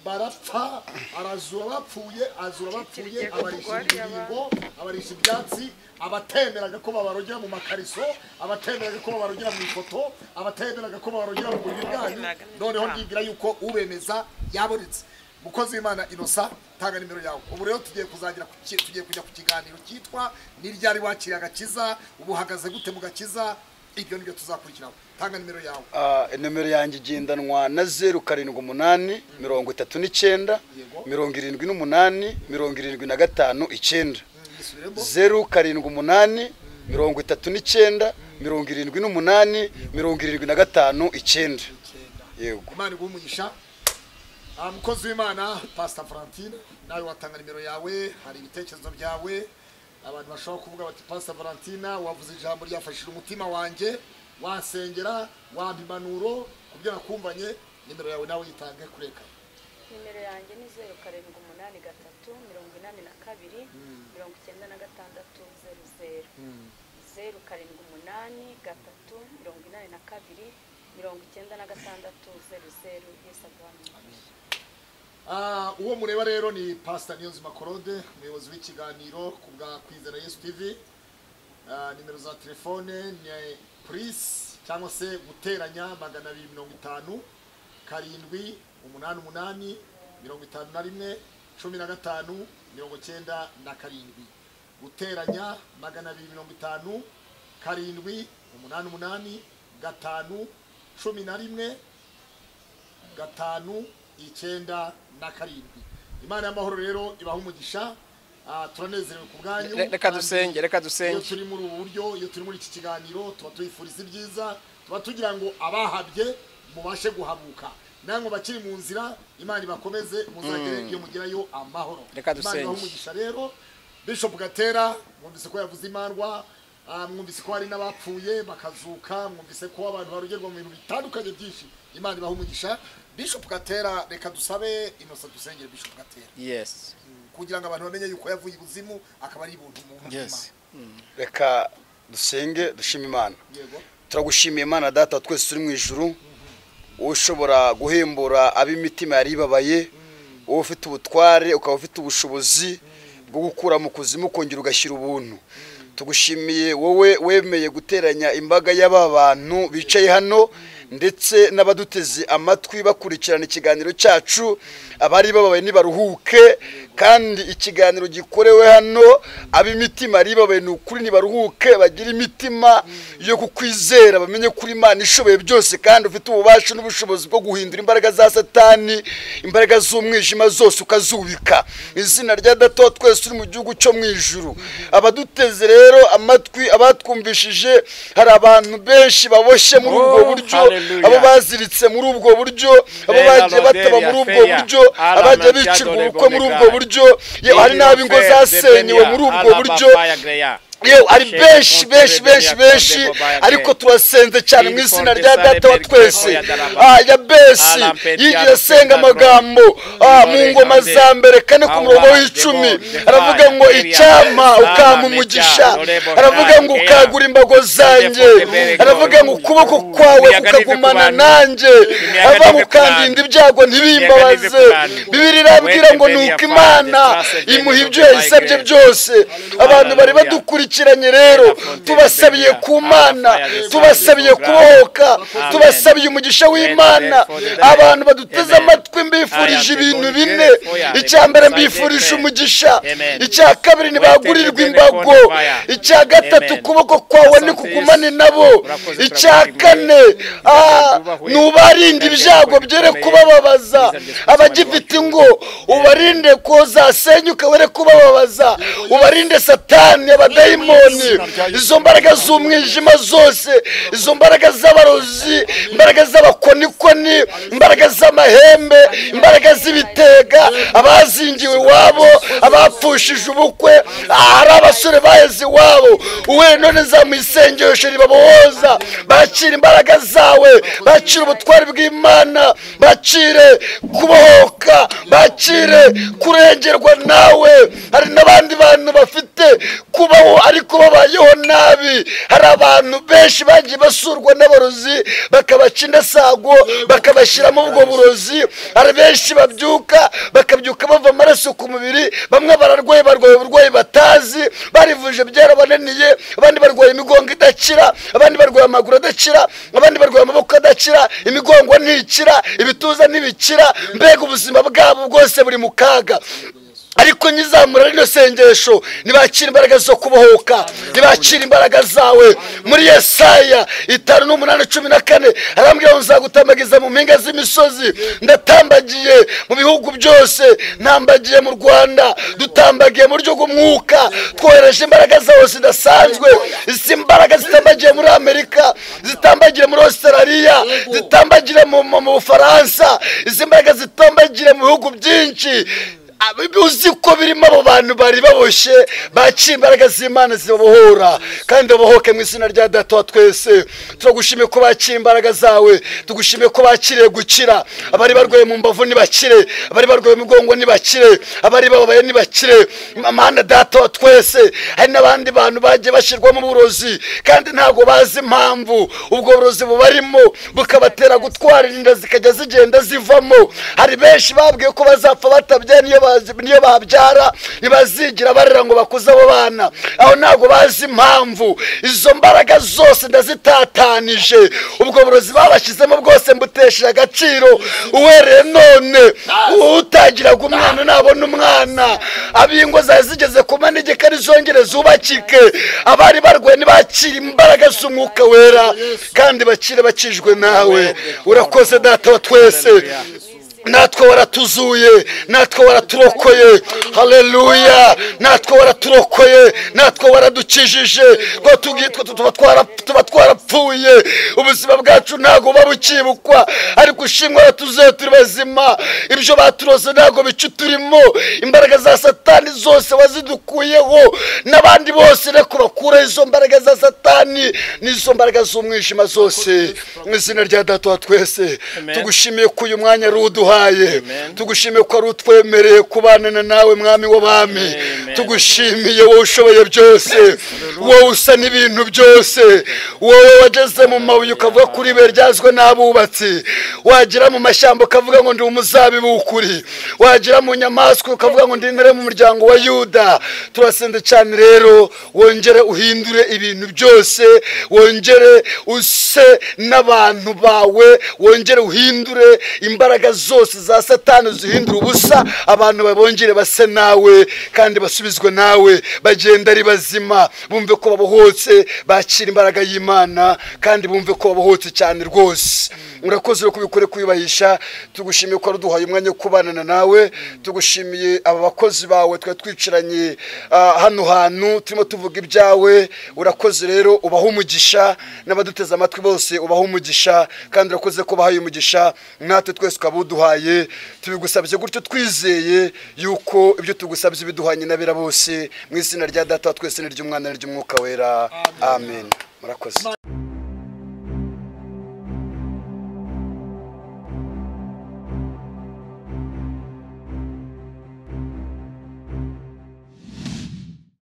barapfa arazura abapfuye azura abapfuye abarisha ibibingo abarisha ibyatsi abatemeraga ko babarogera mu makariso abatemeraga ko babarogera mu ifoto abatemeraga ko babarogera mu buriri bwanyu noneho ndibwira yuko ubemeza yabonetse mukozi w'imana inosa tanga nimero yawe ubu rero tugiye kuzagira ku ki- tugiye kujya ku kiganiro cyitwa ni ryari wakiriye agakiza ubu uhagaze gute mu gakiza ibyo nibyo tuzakurikiraho tanga nimero yawe Ah, nomero yanjye igendanwa na zeru karindwi umunani mirongo itatu n'icyenda Yego. mirongo irindwi n'umunani mirongo irindwi na gatanu icyenda yisubiremo zeru karindwi umunani mirongo itatu n'icyenda mirongo irindwi n'umunani mirongo irindwi na gatanu icyenda icyenda yego imana iguhe umugisha Ah, mukozi w'imana pasita valentine nawe watanga nimero yawe hari ibitekerezo byawe abantu bashobora kuvuga bati pasita valentine wavuze ijambo ryafashije umutima wanjye wasengera wampa impanuro ku byo nakumvanye nimero yawe nawe yitange kureka nimero yanjye ni zeru karindwi umunani gatatu mirongo inani na kabiri mirongo icyenda na gatandatu zeru zeru zeru karindwi umunani gatatu mirongo inani na kabiri mirongo icyenda na gatandatu zeru zeru yesu aguhamye Ah, uwo mureba rero ni pasita niyonzima korode umuyobozi w'ikiganiro ku bwa kwizera yesu tv Ah, nimero za telefone ni purisi cyangwa se guteranya magana abiri mirongo itanu karindwi umunani umunani mirongo itanu na rimwe cumi na gatanu mirongo cyenda na karindwi guteranya magana abiri mirongo itanu karindwi umunani umunani gatanu cumi na rimwe gatanu icyenda na karindwi imana y'amahoro rero ibaha umugisha Ah, turanezerewe ku bwanyu Re- reka dusenge reka dusenge iyo turi muri ubu buryo iyo turi muri iki kiganiro tuba tuyifuriza ibyiza tuba tugira ngo abahabye mubashe guhabuka namwe bakiri mu nzira imana ibakomeze muzagere iyo mugerayo amahoro Reka Imana ibahe dusenge. umugisha rero bishop gatera mwumvise ko yavuze imandwa ah, mwumvise ko hari n'abapfuye bakazuka mwumvise ko abantu barogerwa mu bintu bitandukanye byinshi imana ibaha umugisha bishop gatera reka dusabe inosa dusengere bishop gatera yes kugira ngo abantu bamenye yuko yavuye ibuzimu akaba ari ibuntu mu mutima Yes. reka dusenge dushime imana yego turagushimiye imana data twese turi mu ijuru wowe ushobora guhembura ab'imitima yari ibabaye wowe ufite ubutware ukaba ufite ubushobozi bwo gukura mu kuzimu ukongera ugashyira ubuntu tugushimiye wowe wemeye guteranya imbaga y'aba bantu bicaye hano ndetse n'abaduteze amatwi bakurikirana ikiganiro cyacu abari bababaye ntibaruhuke kandi ikiganiro gikorewe hano ab'imitima aribabaye ni ukuri ntibaruhuke bagire imitima yo kukwizera bamenye kuri imana ishoboye byose kandi ufite ububasha n'ubushobozi bwo guhindura imbaraga za satani imbaraga z'umwijima zose ukazubika izina rya data wa twese turi mu gihugu cyo mu ijuru abaduteze rero amatwi abatwumvishije hari abantu benshi baboshye muri ubwo Oh, buryo hallelujah. abo baziritse muri ubwo buryo abo Fera bagiye bataba loderia, muri ubwo feya, buryo ala abagiye mantiado bicirwa de ubukwe muri ubwo bonegare. buryo yewe hari n'ab'ingo zasenywe muri ubwo buryo yewe ari benshi benshi benshi benshi ariko turasenze cyane mu izina rya data wa twese Ah, yabesi yigiye asenga amagambo ah, mu ngoma za mbere kane ku murongo w'icumi aravuga ngo icyampa ukampa umugisha aravuga ngo ukagura imbago zanjye aravuga ngo ukuboko kwawe kukagumana nanjye aravuga ngo ukandinda ibyago ntibimbabaze bibiri irabwira ngo ni uko imana imuha ibyo yayisabye byose abantu bari badukurikiranye rero tubasabiye ku mana tubasabiye kubohoka tubasabiye umugisha w'imana abantu baduteze amatwi mbifurije ibintu bine icya mbere mbifurije umugisha icya kabiri ntibagurirwe imbago icya gatatu ukuboko kwawe ntikugumane nabo icya kane ah, ni ubarinda ibyago byere kubababaza abagifite ingo ubarinde ko zasenyuka were kubababaza ubarinde satani abadayimoni izo mbaraga z'umwijima zose izo mbaraga z'abarozi imbaraga z'abakonikoni imbaraga z'amahembe imbaraga z'ibitega abazingiwe iwabo abapfushije ubukwe aha hari abasore baheze iwabo uwe none zamuha isengesho ribabohoza bakira imbaraga zawe bakira ubutwari bw'imana bakire kubohoka bakire kurengerwa nawe hari n'abandi bantu bafite kubaho ariko babayeho nabi hari abantu benshi bagiye basurwa n'abarozi bakabaca indasago bakabashyiramo ubwo burozi hari benshi babyuka bakabyuka bava amaraso ku mubiri bamwe bararwaye barwaye uburwayi batazi barivuje byarabananiye abandi barwaye imigongo idakira abandi barwaye amaguru adakira abandi barwaye amaboko adakira imigongo ntikira ibituza ntibikira mbega ubuzima bwabo bwose buri mu kaga ariko nyizamura rino sengesho ntibakire imbaraga zo kubohoka ntibakire imbaraga zawe muri yesaya itanu n'umunani cumi na kane arambwira ngo nzagutambagiza mu mpinga z'imisozi ndatambagiye mu bihugu byose ntambagiye mu rwanda dutambagiye mu buryo bw'umwuka twohereje imbaraga zawe zidasanzwe izi mbaraga zitambagiye muri amerika zitambagire muri ositarariya zitambagire mu mu bufaransa izi mbaraga zitambagire mu bihugu byinshi Abi- uzi ko birimo abo bantu bari baboshye baciye imbaraga z'imana zibabohora kandi babohoke mu izina rya data wa twese turagushimiye ko bakira imbaraga zawe tugushimiye ko bakiriye gukira abari barwaye mu mbavu ntibakire abari barwaye mu mugongo ntibakire abari bababaye ntibakire mana data wa twese hari n'abandi bantu bagiye bashyirwamo uburozi kandi ntabwo bazi impamvu ubwo burozi bubarimo bukabatera gutwara inda zikajya zigenda zivamo hari benshi babwiye ko bazapfa batabyaye niyo bazi- niyo babyara ntibazigira barera ngo bakuze abo bana aho ntabwo bazi impamvu izo mbaraga zose ndazitatanije ubwo burozi babashyizemo bwose mbutesheje agaciro uhereye none utagiraga umwana nabona umwana ab'ingo zari zigeze ku manegeka rizongere zubakike abari barwaye ntibakire imbaraga z'umwuka wera kandi bakire bakijwe nawe urakoze data wa twese natwe waratuzuye natwe waraturokoye haleluya natwe waraturokoye natwe waradukijije ko tugi- twe- tuba twara- tuba twarapfuye ubuzima bwacu ntabwo buba bukibukwa ariko ushimwe waratuzuye turi bazima ibyo baturoze ntabwo bica turimo imbaraga za satani zose wazidukuyeho n'abandi bose reka bakure izo mbaraga za satani n'izo mbaraga z'umwijima zose mu izina rya data wa twese tugushimiye ko uyu mwanya ari uduhaye tugushimiye ko ari utwemereye kubana nawe mwami w'abami tugushimiye wowe ushoboye byose wowe usa n'ibintu byose wowe wageze mu mabuye ukavuga kuri ibuye ryazwe n'abubatsi wagera mu mashyamba ukavuga ngo ndi umuzabibu ukuri wagera mu nyamaswa ukavuga ngo ndi intare mu muryango wa yuda turasenze cyane rero wongere uhindure ibintu byose wongere use n'abantu bawe wongere uhindure imbaraga zose zose za satani zihindura ubusa abantu babongere base nawe kandi basubizwe nawe bagenda ari bazima bumve ko babohotse bakira imbaraga y'imana kandi bumve ko babohotse cyane rwose urakoze rero kubikore kuyubahisha tugushimiye ko waduhaye umwanya wo kubanana nawe tugushimiye aba bakozi bawe twari twicaranye ah, hano hantu turimo tuvuga ibyawe urakoze rero ubaha umugisha n'abaduteze amatwi bose ubaha umugisha kandi urakoze ko bahaye umugisha natwe twese ukaba uduhaye tubigusabye gutyo twizeye yuko ibyo tugusabye biduhanye n'abera bose mu izina rya data wa twese n'iry'umwana n'iry'umwuka wera amen murakoze